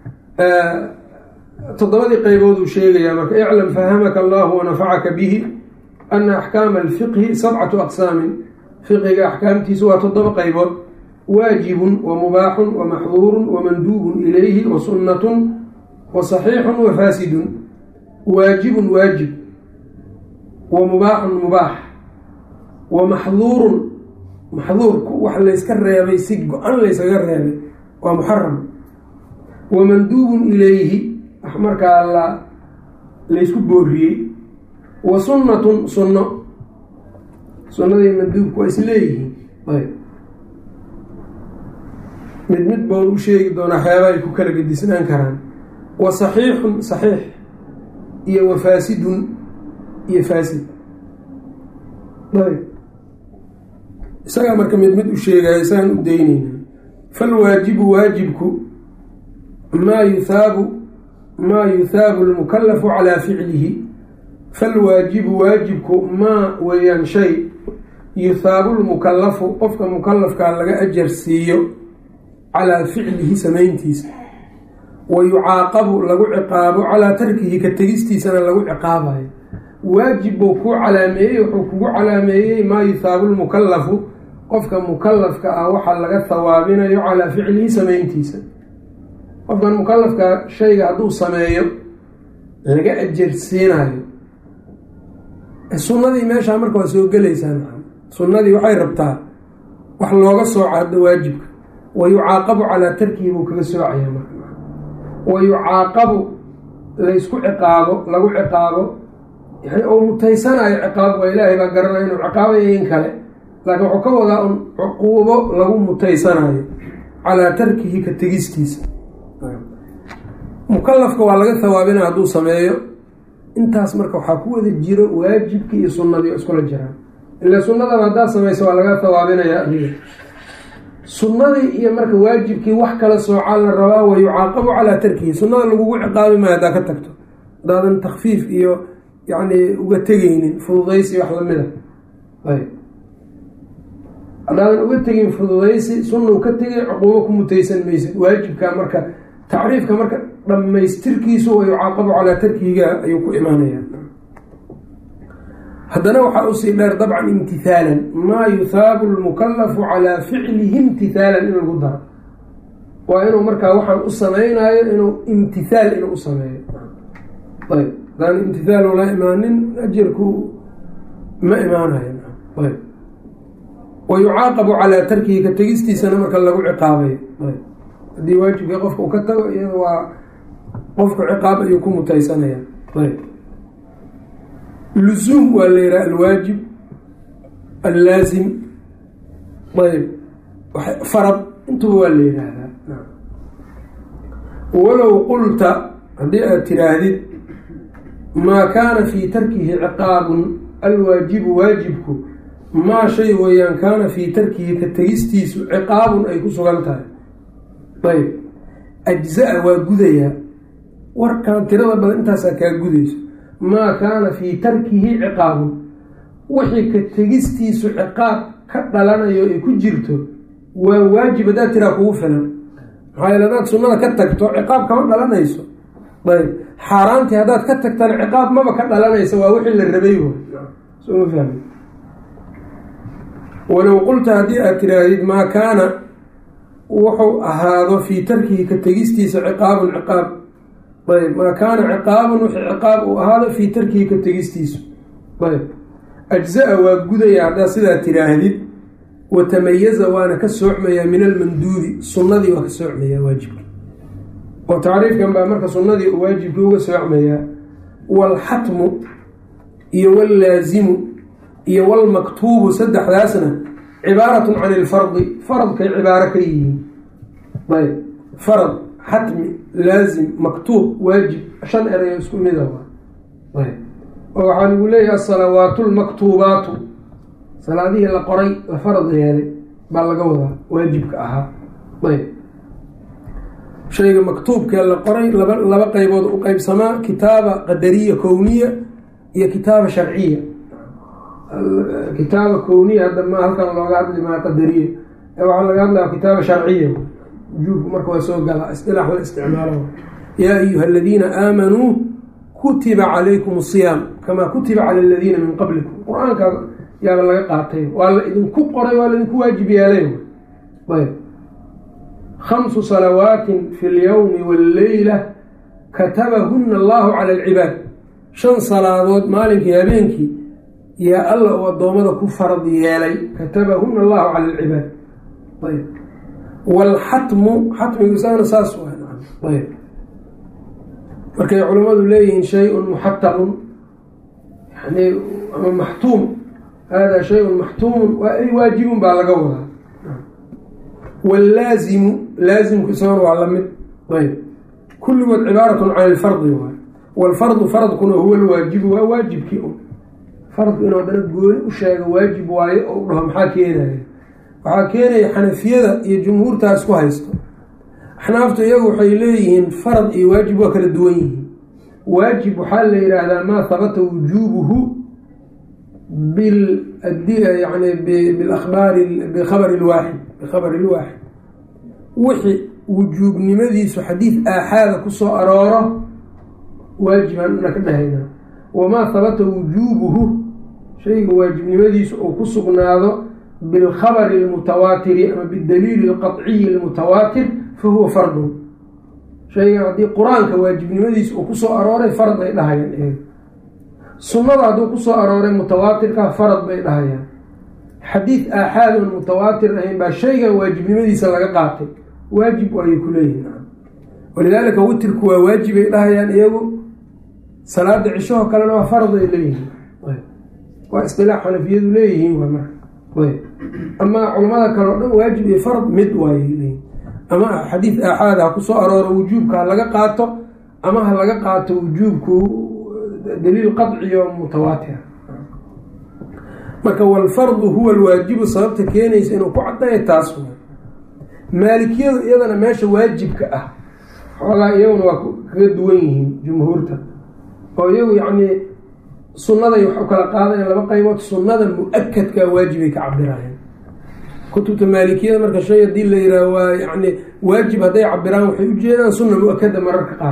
toddobadii qaybood uu sheegayaa marka iclam fahamaka allahu wanafacaka bihi ana axkaama alfiqhi sabcatu aqsaamin fiqiga axkaamtiisu waa toddoba qaybood waajibun wa mubaaxun wa maxduurun wa manduubun ilayhi wa sunnatun wa saxiixun wa faasidun waajibun waajib wa mubaaxun mubaax wa maxduurun maxduurku wax layska reebay si go-an laysaga reebay waa muxaram wa manduubun ilayhi wax markaa la laysku booriyey wa sunnatun sunno sunnadii manduubku waa isleeyihiin ayb mid mid boon u sheegi doonaa xeeba ay ku kala gedisnaan karaan wa saxiixun saxiix iyo wa faasidun iyo faasid ayb isagaa marka mid mid u sheegaya isagaan u daynayna falwaajibu waajibku maa yuhaabu maa yuhaabu lmukalafu calaa ficlihi falwaajibu waajibku maa weeyaan shay yuhaabu lmukalafu qofka mukalafkaa laga ajar siiyo calaa ficlihi samayntiisa wa yucaaqabu lagu ciqaabo calaa tarkihi ka tegistiisana lagu ciqaabayo waajib buu kuu calaameeyey wuxuu kugu calaameeyey maa yuhaabu lmukalafu qofka mukalafka ah waxaa laga hawaabinayo calaa ficlihi samayntiisa qofkan mukalafka shayga hadduu sameeyo laga ajarsiinayo sunnadii meeshaa marka waa soo gelaysaa sunnadii waxay rabtaa wax looga sooco hadda waajibka wa yucaaqabu calaa tarkihi buu kaga soocaya marka wa yucaaqabu laysku ciqaabo lagu ciqaabo yani oo mutaysanayo ciqaab waa ilaahay baa garanaya inuu ciqaabayo in kale laakiin wuxuu ka wadaa un cuquubo lagu mutaysanayo calaa tarkihi ka tegistiisa mukalafka waa laga hawaabina hadduu sameeyo intaas marka waxaa ku wada jiro waajibkii iyo sunnadii oo iskula jiraan ila sunnadaba haddaad samayso waa laga hawaabinaya adiga sunnadii iyo marka waajibkii wax kala soocaa la rabaa wa yucaaqabu calaa tarkihi sunnada lagugu ciqaabi maayo haddaa ka tagto haddaadan takfiif iyo yacni uga tegeynin fududaysi wax lamida ayb haddaadan uga tegin fududaysi sunna ka tegay cuquubo ku mutaysan maysid waajibka marka tacriifka marka dhammaystirkiisu wa yucaaqabu calaa tarkihiga ayuu ku imaanaya haddana waxaa usii dheer dabcan imtihaalan maa yuhaabu lmukalafu calaa ficlihi imtihaalan in lagu daro waa inuu markaa waxaan u samaynayo inuu imtihaal inuu u sameeyo ayb hadaan imtihaal ula imaanin ajarku ma imaanayo ayb wa yucaaqabu calaa tarkihi ka tegistiisana marka lagu ciqaabayo ayb haddii waajibkii qofka uu ka tago iyada waa qofku ciqaab ayuu ku mutaysanaya ayb lusuum waa la yihaha alwaajib allaazim ayb farad intuba waa la yidhaahdaa walow qulta haddii aad tiraahdid maa kaana fii tarkihi ciqaabun alwaajibu waajibku maa shay weeyaan kaana fii tarkihi ka tegistiisu ciqaabun ay ku sugan tahay ayb ajza-a waa gudayaa warkan tirada badan intaasaa kaa gudayso maa kaana fii tarkihi ciqaabun wixii ka tegistiisu ciqaab ka dhalanayo ay ku jirto waa waajib haddaad tiraa kugu filan maxaa yeele hadaad sunnada ka tagto ciqaab kama dhalanayso ayb xaaraantii haddaad ka tagtana ciqaab maba ka dhalanaysa waa wixii la rabay soma fahmi walow qulta haddii aad tiraahdid maa kaana wuxuu ahaado fii tarkihi ka tegistiisa ciqaabun ciqaab ayb maa kaana ciqaabun wixii ciqaab uu ahaado fii tarkihi ka tegistiisu ayb ajza-a waa gudaya haddaad sidaa tiraahdid watamayaza waana ka soocmayaa min almanduubi sunnadii waa ka soocmayaa waajibka oo tacriifkan baa marka sunnadii uu waajibkii uga soocmayaa waalxatmu iyo wallaazimu iyo walmaktuubu saddexdaasna cibaaratun can ilfardi faradkay cibaaro ka yihiin ayb farad xatmi laazim maktuub waajib shan erayo isku mida ayb oo waxaa lagu leeyahay asalawaatu lmaktuubaatu salaadihii la qoray la farad yeelay baa laga wadaa waajibka ahaa ayb shayga maktuubkee la qoray laba laba qeybood u qeybsamaa kitaaba qadariya kowniya iyo kitaaba sharciya kitaaba kowniya hadda ma halkan looga hadli maa qadariya ee waxaa laga hadlaya kitaaba sharciya wujuubku marka waa soo galaa istilaax la isticmaalo yaa ayuha aladiina aamanuu kutiba calaykum asiyaam kamaa kutiba cala aladiina min qablikum qur-aanka yaaba laga qaatay waa la idinku qoray waa laidinku waajib yeelay ayb khamsu salawaatin fi lyowmi walleyla katabahuna allahu cala alcibaad shan salaadood maalinkii habeenkii yaa alla uu addoommada ku farad yeelay katabahuna allahu cala alcibaad ayb waalxatmu xatmigu isagana saas ayb markay culimmadu leeyihiin shay-un muxatamun yani ama maxtuum hada shay-un maxtuumun waa ay waajibun baa laga wadaa wallaazimu laazimku isagana waa lamid ayb kulligood cibaaratun can ilfardi waay waalfardu faradkuna huwa lwaajibu waa waajibkii un faradku inuu haddana gooni u sheego waajib waaye oo u dhaho maxaa keenaya waxaa keenaya xanafiyada iyo jumhuurtaa isku haysto axnaaftu iyagu waxay leeyihiin farad iyo waajib waa kala duwan yihiin waajib waxaa la yidhaahdaa maa habata wujuubuhu bil yani biabaari bikhabari lwaaxid bikhabari lwaaxid wixii wujuubnimadiisu xadiid aaxaada kusoo arooro waajibaan na ka dhahaynaa wamaa habata wujuubuhu shayga waajibnimadiisu uu ku sugnaado bilkhabari almutawaatiri ama bidaliili alqaciyi almutawaatir fahuwa fardun shaygan haddii qur-aanka waajibnimadiisa uu kusoo arooray farad ay dhahayaan eeg sunnada hadduu kusoo arooray mutawaatirka farad bay dhahayaan xadiid aaxaad oon mutawaatir ahayn baa shaygan waajibnimadiisa laga qaatay waajib ayay ku leeyihin walidaalika witirku waa waajibay dhahayaan iyagu salaada cishahoo kalena waa farad ay leeyihiin waa istilaax xanafiyadu leeyihiin waa marka amaa culamada kale o dhan waajib iyo farad mid waayay leeyihin ama xadiid aaxaad ha kusoo arooro wujuubka ha laga qaato ama ha laga qaato wujuubku daliil qadciyo mutawaatira marka walfardu huwa alwaajibu sababta keenaysa inuu ku caddayo taas wa maalikiyadu iyadana meesha waajibka ah xoogaa iyaguna waa kaga duwan yihiin jumhuurta oo iyagu yacnii sunnaday wax u kala qaadayaan laba qaybood sunnada mu-akadkaa waajibay ka cabirayaan kutubta maalikiyada marka shay haddii la yihaaho waa yani waajib hadday cabiraan waxay ujeedaan sunna mu-akada mararka qaar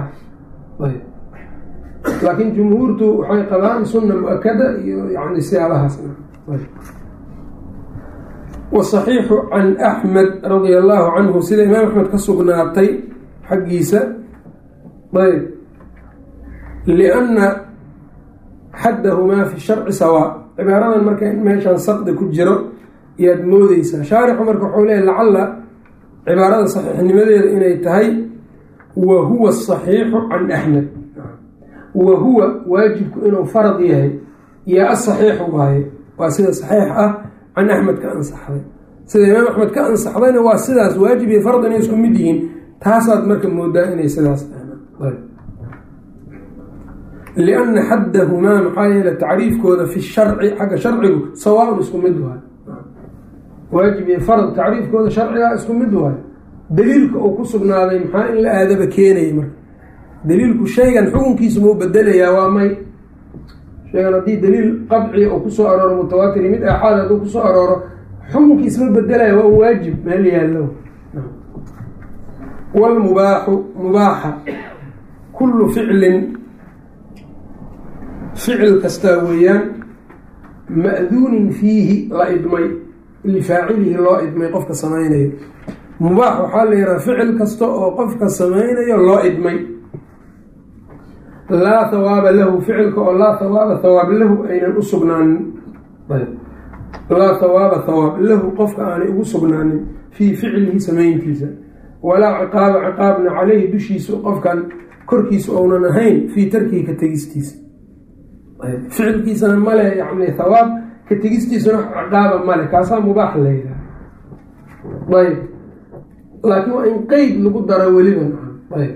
laakiin jumhuurtu waxay qabaan sunna mu-akada iyo yani siyaabahaasna wasaxiixu can axmed radia allahu canhu sida imaam axmed ka sugnaatay xaggiisa ayb lianna xaddahumaa fi sharci sawaa cibaaradan marka meeshaan saqdi ku jiro yaad moodeysaa shaarixu marka wuxuu leeya lacalla cibaarada saxiixnimadeeda inay tahay wa huwa asaxiixu can axmed wa huwa waajibku inuu farad yahay yaa asaxiixu waaye waa sida saxiix ah can axmed ka ansaxday sida imaam axmed ka ansaxdayna waa sidaas waajib iyo fard inay isku mid yihiin taasaad marka moodaa inay sidaas lianna xaddahumaa maxaa yeele tacriifkooda fi sharci xagga sharcigu sawaaun isku mid waayo waajib iyo farad tacriifkooda sharcigaa isku mid waayo daliilka uu ku sugnaaday maxaa in la aadaba keenaya marka daliilku shaygan xukunkiisa muu bedelayaa waa may shaygan haddii daliil qadciya uu kusoo arooro mutawaatiri mid aaxaad hadduu kusoo arooro xukunkiis ma bedelaya waa un waajib meel yaallo wlmubaaxu mubaaxa kullu ficlin ficil kastaa weeyaan ma'duunin fiihi la idmay lifaacilihi loo idmay qofka samaynayo mubaax waxaa la yidhaha ficil kasta oo qofka samaynayo loo idmay laa hawaaba lahu ficilka oo laa hawaaba hawaab lahu aynan u sugnaanin laa hawaaba hawaab lahu qofka aanay ugu sugnaanin fii ficlihi samayntiisa walaa ciqaaba ciqaabna caleyhi dushiisa qofkan korkiisa ounan ahayn fii tarkihi ka tegistiisa ficilkiisana male yani hawaab ka tegistiisana ciqaaba male kaasaa mubaax la yidhaha ayb laakiin waa in qeyd lagu daro weliba ayb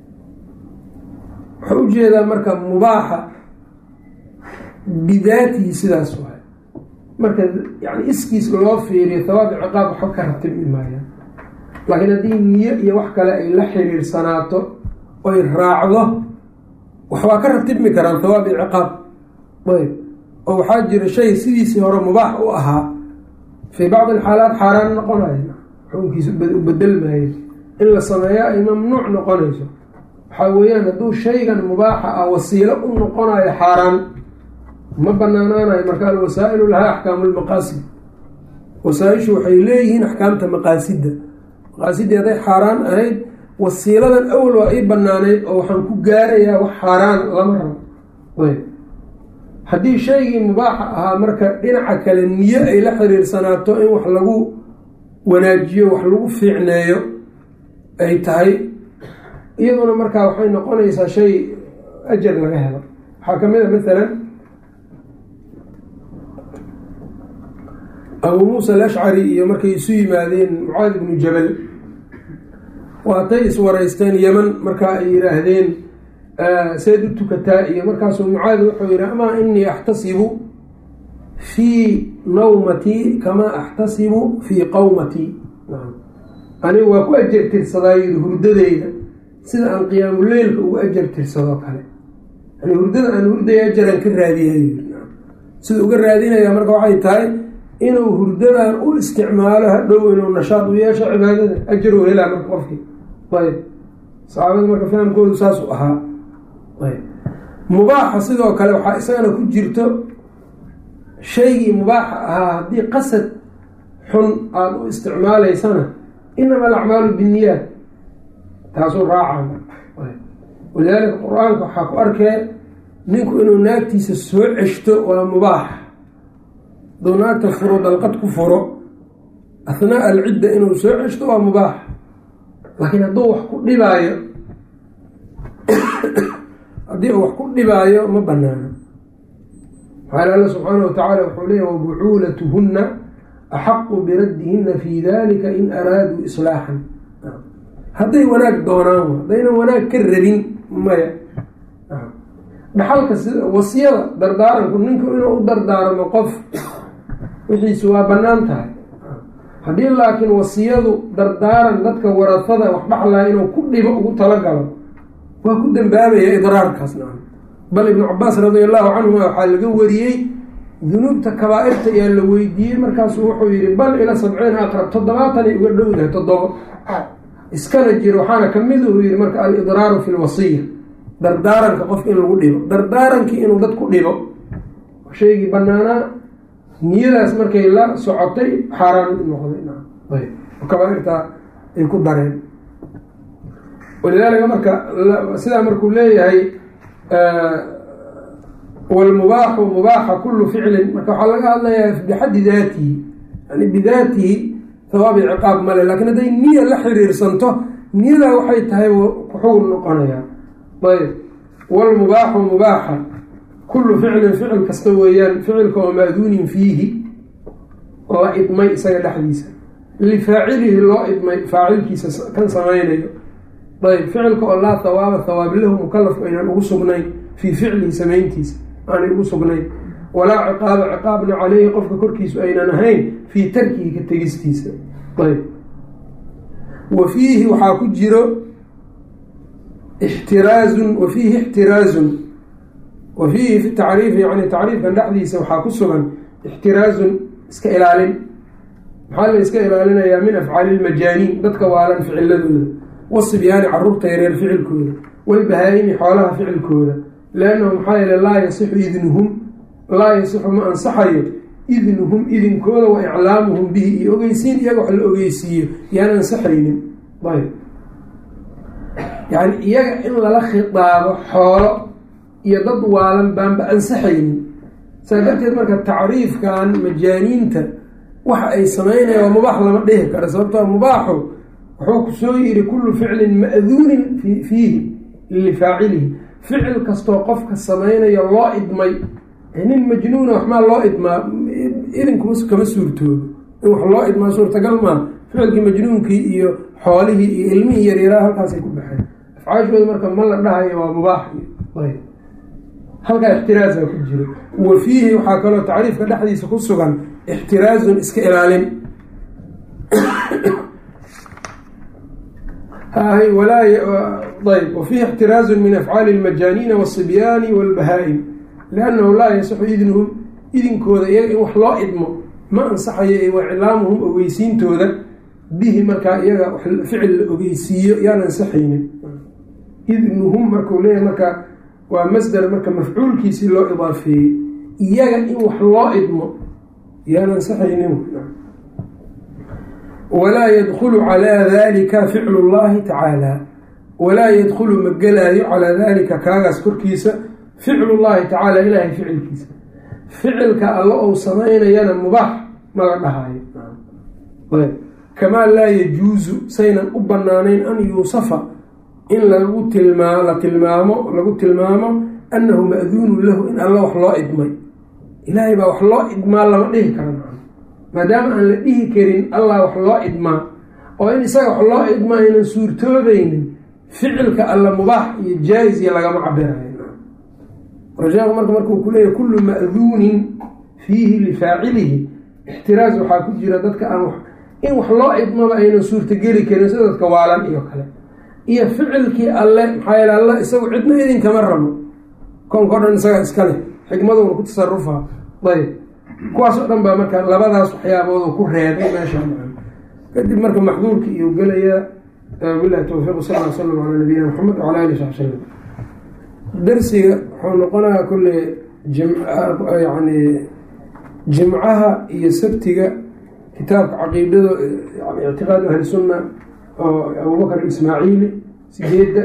waxaa ujeedaa marka mubaaxa bidaatihi sidaas waay marka yani iskiis loo fiiriyo hawaab iyo ciqaab waxba ka ratibmi maayaan laakiin haddii niyo iyo wax kale ay la xiriirsanaato oy raacdo waxbaa ka ratibmi karaan hawaab iyo ciqaab ayb oo waxaa jira shay sidiisii hore mubaax u ahaa fii bacdi alxaalaat xaaraan noqonaya xukunkiisa u bedelmaayo in la sameeyo ay mamnuuc noqonayso waxaa weeyaan hadduu shaygan mubaaxa ah wasiilo u noqonayo xaaraan ma banaanaanayo marka alwasaa'ilu lahaa axkaamu lmaqaasid wasaa-ishu waxay leeyihiin axkaamta maqaasidda maqaasidii hadday xaaraan ahayd wasiiladan awal waa ii banaaneyd oo waxaan ku gaarayaa wax xaaraan lama rabo ayb haddii shaygii mubaaxa ahaa marka dhinaca kale niyo ay la xiriirsanaato in wax lagu wanaajiyo wax lagu fiicneeyo ay tahay iyaduna markaa waxay noqonaysaa shay ajar laga helo waxaa ka mid a maalan abuu muusa alashcari iyo markay isu yimaadeen mucaad ibnu jabal waatay iswaraysteen yeman markaa ay yidhaahdeen seed u tukataa iyo markaasuu mucaad wuxuu yidhi amaa inii axtasibu fii nawmatii kamaa axtasibu fii qawmatii anigu waa ku ajar tirsadaa yidhi hurdadeyda sida aan qiyaamuleylka ugu ajar tirsadoo kale yani hurdada aan hurdaya ajaraan ka raadiya sida uga raadinaya marka waxay tahay inuu hurdadan u isticmaalo hadhow inuu nashaad u yeesho cibaadada ajar u helaa marka qofkii ayb saxaabada marka fahamkoodu saasuu ahaa ayb mubaaxa sidoo kale waxaa isagana ku jirto shaygii mubaaxa ahaa haddii qasad xun aada u isticmaalaysana inama alacmaalu binniyaat taasuu raaca walidaalika qur-aanka waxaa ku arkee ninku inuu naagtiisa soo ceshto waa mubaax hadduu naagta furo dalqad ku furo athnaa alcidda inuu soo ceshto waa mubaax laakiin hadduu wax ku dhibaayo haddii uu wax ku dhibaayo ma banaano maxaa alla subxaana watacaala wuxuu leeyahy wabucuulatuhunna axaqu biraddihinna fii dalika in araaduu islaaxan hadday wanaag doonaan haddaynan wanaag ka rabin maya dhaxalka sida wasiyada dardaaranku ninku inuu u dardaarmo qof wixiisu waa bannaan tahay haddii laakiin wasiyadu dardaaran dadka warafada wax dhaxlaya inuu ku dhibo ugu talagalo waa ku dambaabaya idraarkaas nacam bal ibnu cabaas radia allahu canhuma waxaa laga wariyey dunuubta kabaa-irta ayaa la weydiiyey markaasuu wuxuu yihi bal ila sabciina aqrab toddobaatanay uga dhowdahay toddobo iskana jiro waxaana kamid uu yihi marka alidraaru fi lwasiya dardaaranka qofka in lagu dhibo dardaarankii inuu dad ku dhibo shaygii banaanaa niyadaas markay la socotay xaaraan noqday kabaairta ay ku dareen walidaalika marka sidaa markuu leeyahay wlmubaaxu mubaaxa kulu ficlin marka waxaa laga hadlayaa bixaddi daatihi yani bidaatihi hawaab iyo ciqaab male laakiin hadday niya la xiriirsanto niyadaa waxay tahay wuxuu noqonayaa ayb walmubaaxu mubaaxa kullu ficlin ficil kasta weeyaan ficilka oo maaduunin fiihi la idmay isaga dhexdiisa lifaacilihi loo idmay faacilkiisa kan samaynayo ayb ficilka oo laa hawaaba hawaab lahu mukalafku aynan ugu sugnayn fii ficlihi samayntiisa aanay ugu sugnayn walaa ciqaaba ciqaabna caleyhi qofka korkiisu aynan ahayn fii tarkihi ka tegistiisa ayb wa fiihi waxaa ku jiro ixtiraazun wa fiihi ixtiraazun wa fiihi fi tacriifi yani tacriifkan dhexdiisa waxaa ku sugan ixtiraazun iska ilaalin maxaa la iska ilaalinayaa min afcaali lmajaaniin dadka waalan ficiladooda wasibyaani caruurta yareer ficilkooda walbahaa-imi xoolaha ficilkooda liannahu maxaa yeele laa yasixu idnuhum laa yasixu ma ansaxayo idnuhum idinkooda wa iclaamuhum bihi iyo ogeysiin iyaga wax la ogeysiiyo yaan ansaxaynin ayb yani iyaga in lala khidaabo xoolo iyo dad waalan baanba ansaxaynin saa darteed marka tacriifkan majaaniinta waxa ay sameynayaan waa mubaax lama dhihi karo sababtoo mubaaxu wuxuu ku soo yiri kullu ficlin ma'duunin fiihi lifaacilihi ficil kastoo qofka samaynayo loo idmay nin majnuuna waxmaa loo idmaa idinkuma kama suurtoobo in wax loo idmaa suurtagal maa ficilkii majnuunkii iyo xoolihii iyo ilmihii yaryaraa halkaasay ku baxeen afcaashooda marka ma la dhahayo waa mubaax ayb halkaa ixtiraasa ku jiro wa fiihi waxaa kaloo tacriifka dhexdiisa ku sugan ixtiraazun iska ilaalin ayb wa fiihi ixtiraazun min afcaali lmajaaniina waasibyaani walbahaa-im liannahu laa yasixu idnuhum idinkooda iyaga in wax loo idmo ma ansaxayo wa iclaamuhum ogeysiintooda bihi markaa iyaga ficil la ogeysiiyo yaan ansaxaynin idnuhum markau leeyahay marka waa masdar marka mafcuulkiisii loo idaafeeyey iyaga in wax loo idmo yaan ansaxaynin walaa yadkulu calaa dalika ficlu llahi tacaala walaa yadkulu ma gelaayo calaa dalika kaagaas korkiisa ficlu llahi tacaala ilaahay ficilkiisa ficilka alla ou samaynayana mubaax mala dhahayo kamaa laa yajuusu saynan u banaanayn an yuusafa in lagu tilmaa la tilmaamo lagu tilmaamo annahu ma'duunun lahu in alla wax loo idmay ilaahay baa wax loo idmaa lama dhihi karo maadaama aan la dhihi karin allah wax loo idmaa oo in isaga wax loo idmaa aynan suurtoobaynin ficilka alla mubaax iyo jaa-is iyo lagama cabirayo sheekhu marka markuu ku leeyahy kullu ma'duunin fiihi lifaacilihi ixtiraas waxaa ku jira dadka aan in wax loo idmaba aynan suurtogeli karin sida dadka waalan iyo kale iyo ficilkii alle maxaa yeele alla isagu cidna idinkama rabo koonka o dhan isaga iska leh xikmaduna ku tasarufa ayb kuwaas oo dhan baa marka labadaas waxyaaboodu ku reebay meesha kadib marka maxduurki iyuu gelayaa bilahi towfiiq sal l slam calaa nabiyina maxamed wala ali saxbi salam darsiga wuxuu noqonayaa kulle yani jimcaha iyo sabtiga kitaabka caqiidada yani ictiqaadu ahli sunna oo abubakr ismaaciili sideedda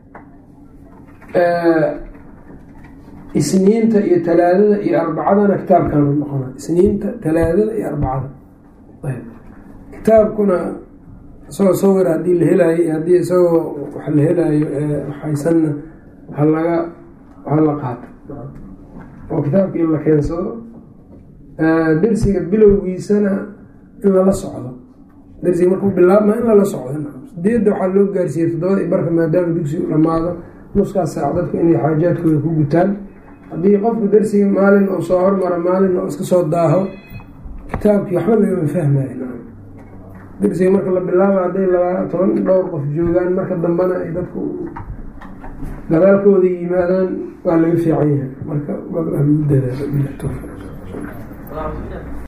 isniinta iyo talaadada iyo arbacadana kitaabkaanu noqona isniinta talaadada iyo arbacada kitaabkuna isagoo sawir haddii la helaayo haddii isagoo wax la helaayo waxaysanna ha laga ha la qaato oo kitaabka in la keensado dersiga bilowgiisana in lala socdo darsiga markuu bilaabma in lala socdo sideedda waxaa loo gaarsiiyey toddobada i barka maadaama dugsigu dhammaado nuskaas saac dadku inay xaajaadkooda ku gutaan haddii qofku darsiga maalin uu soo hormaro maalin oo iska soo daaho kitaabkii waxba lagama fahmayo darsiga marka la bilaaba hadday laba toban dhowr qof joogaan marka dambena ay dadku gadaalkooda yimaadaan waa laga fiican yahay marka lagu dadaalo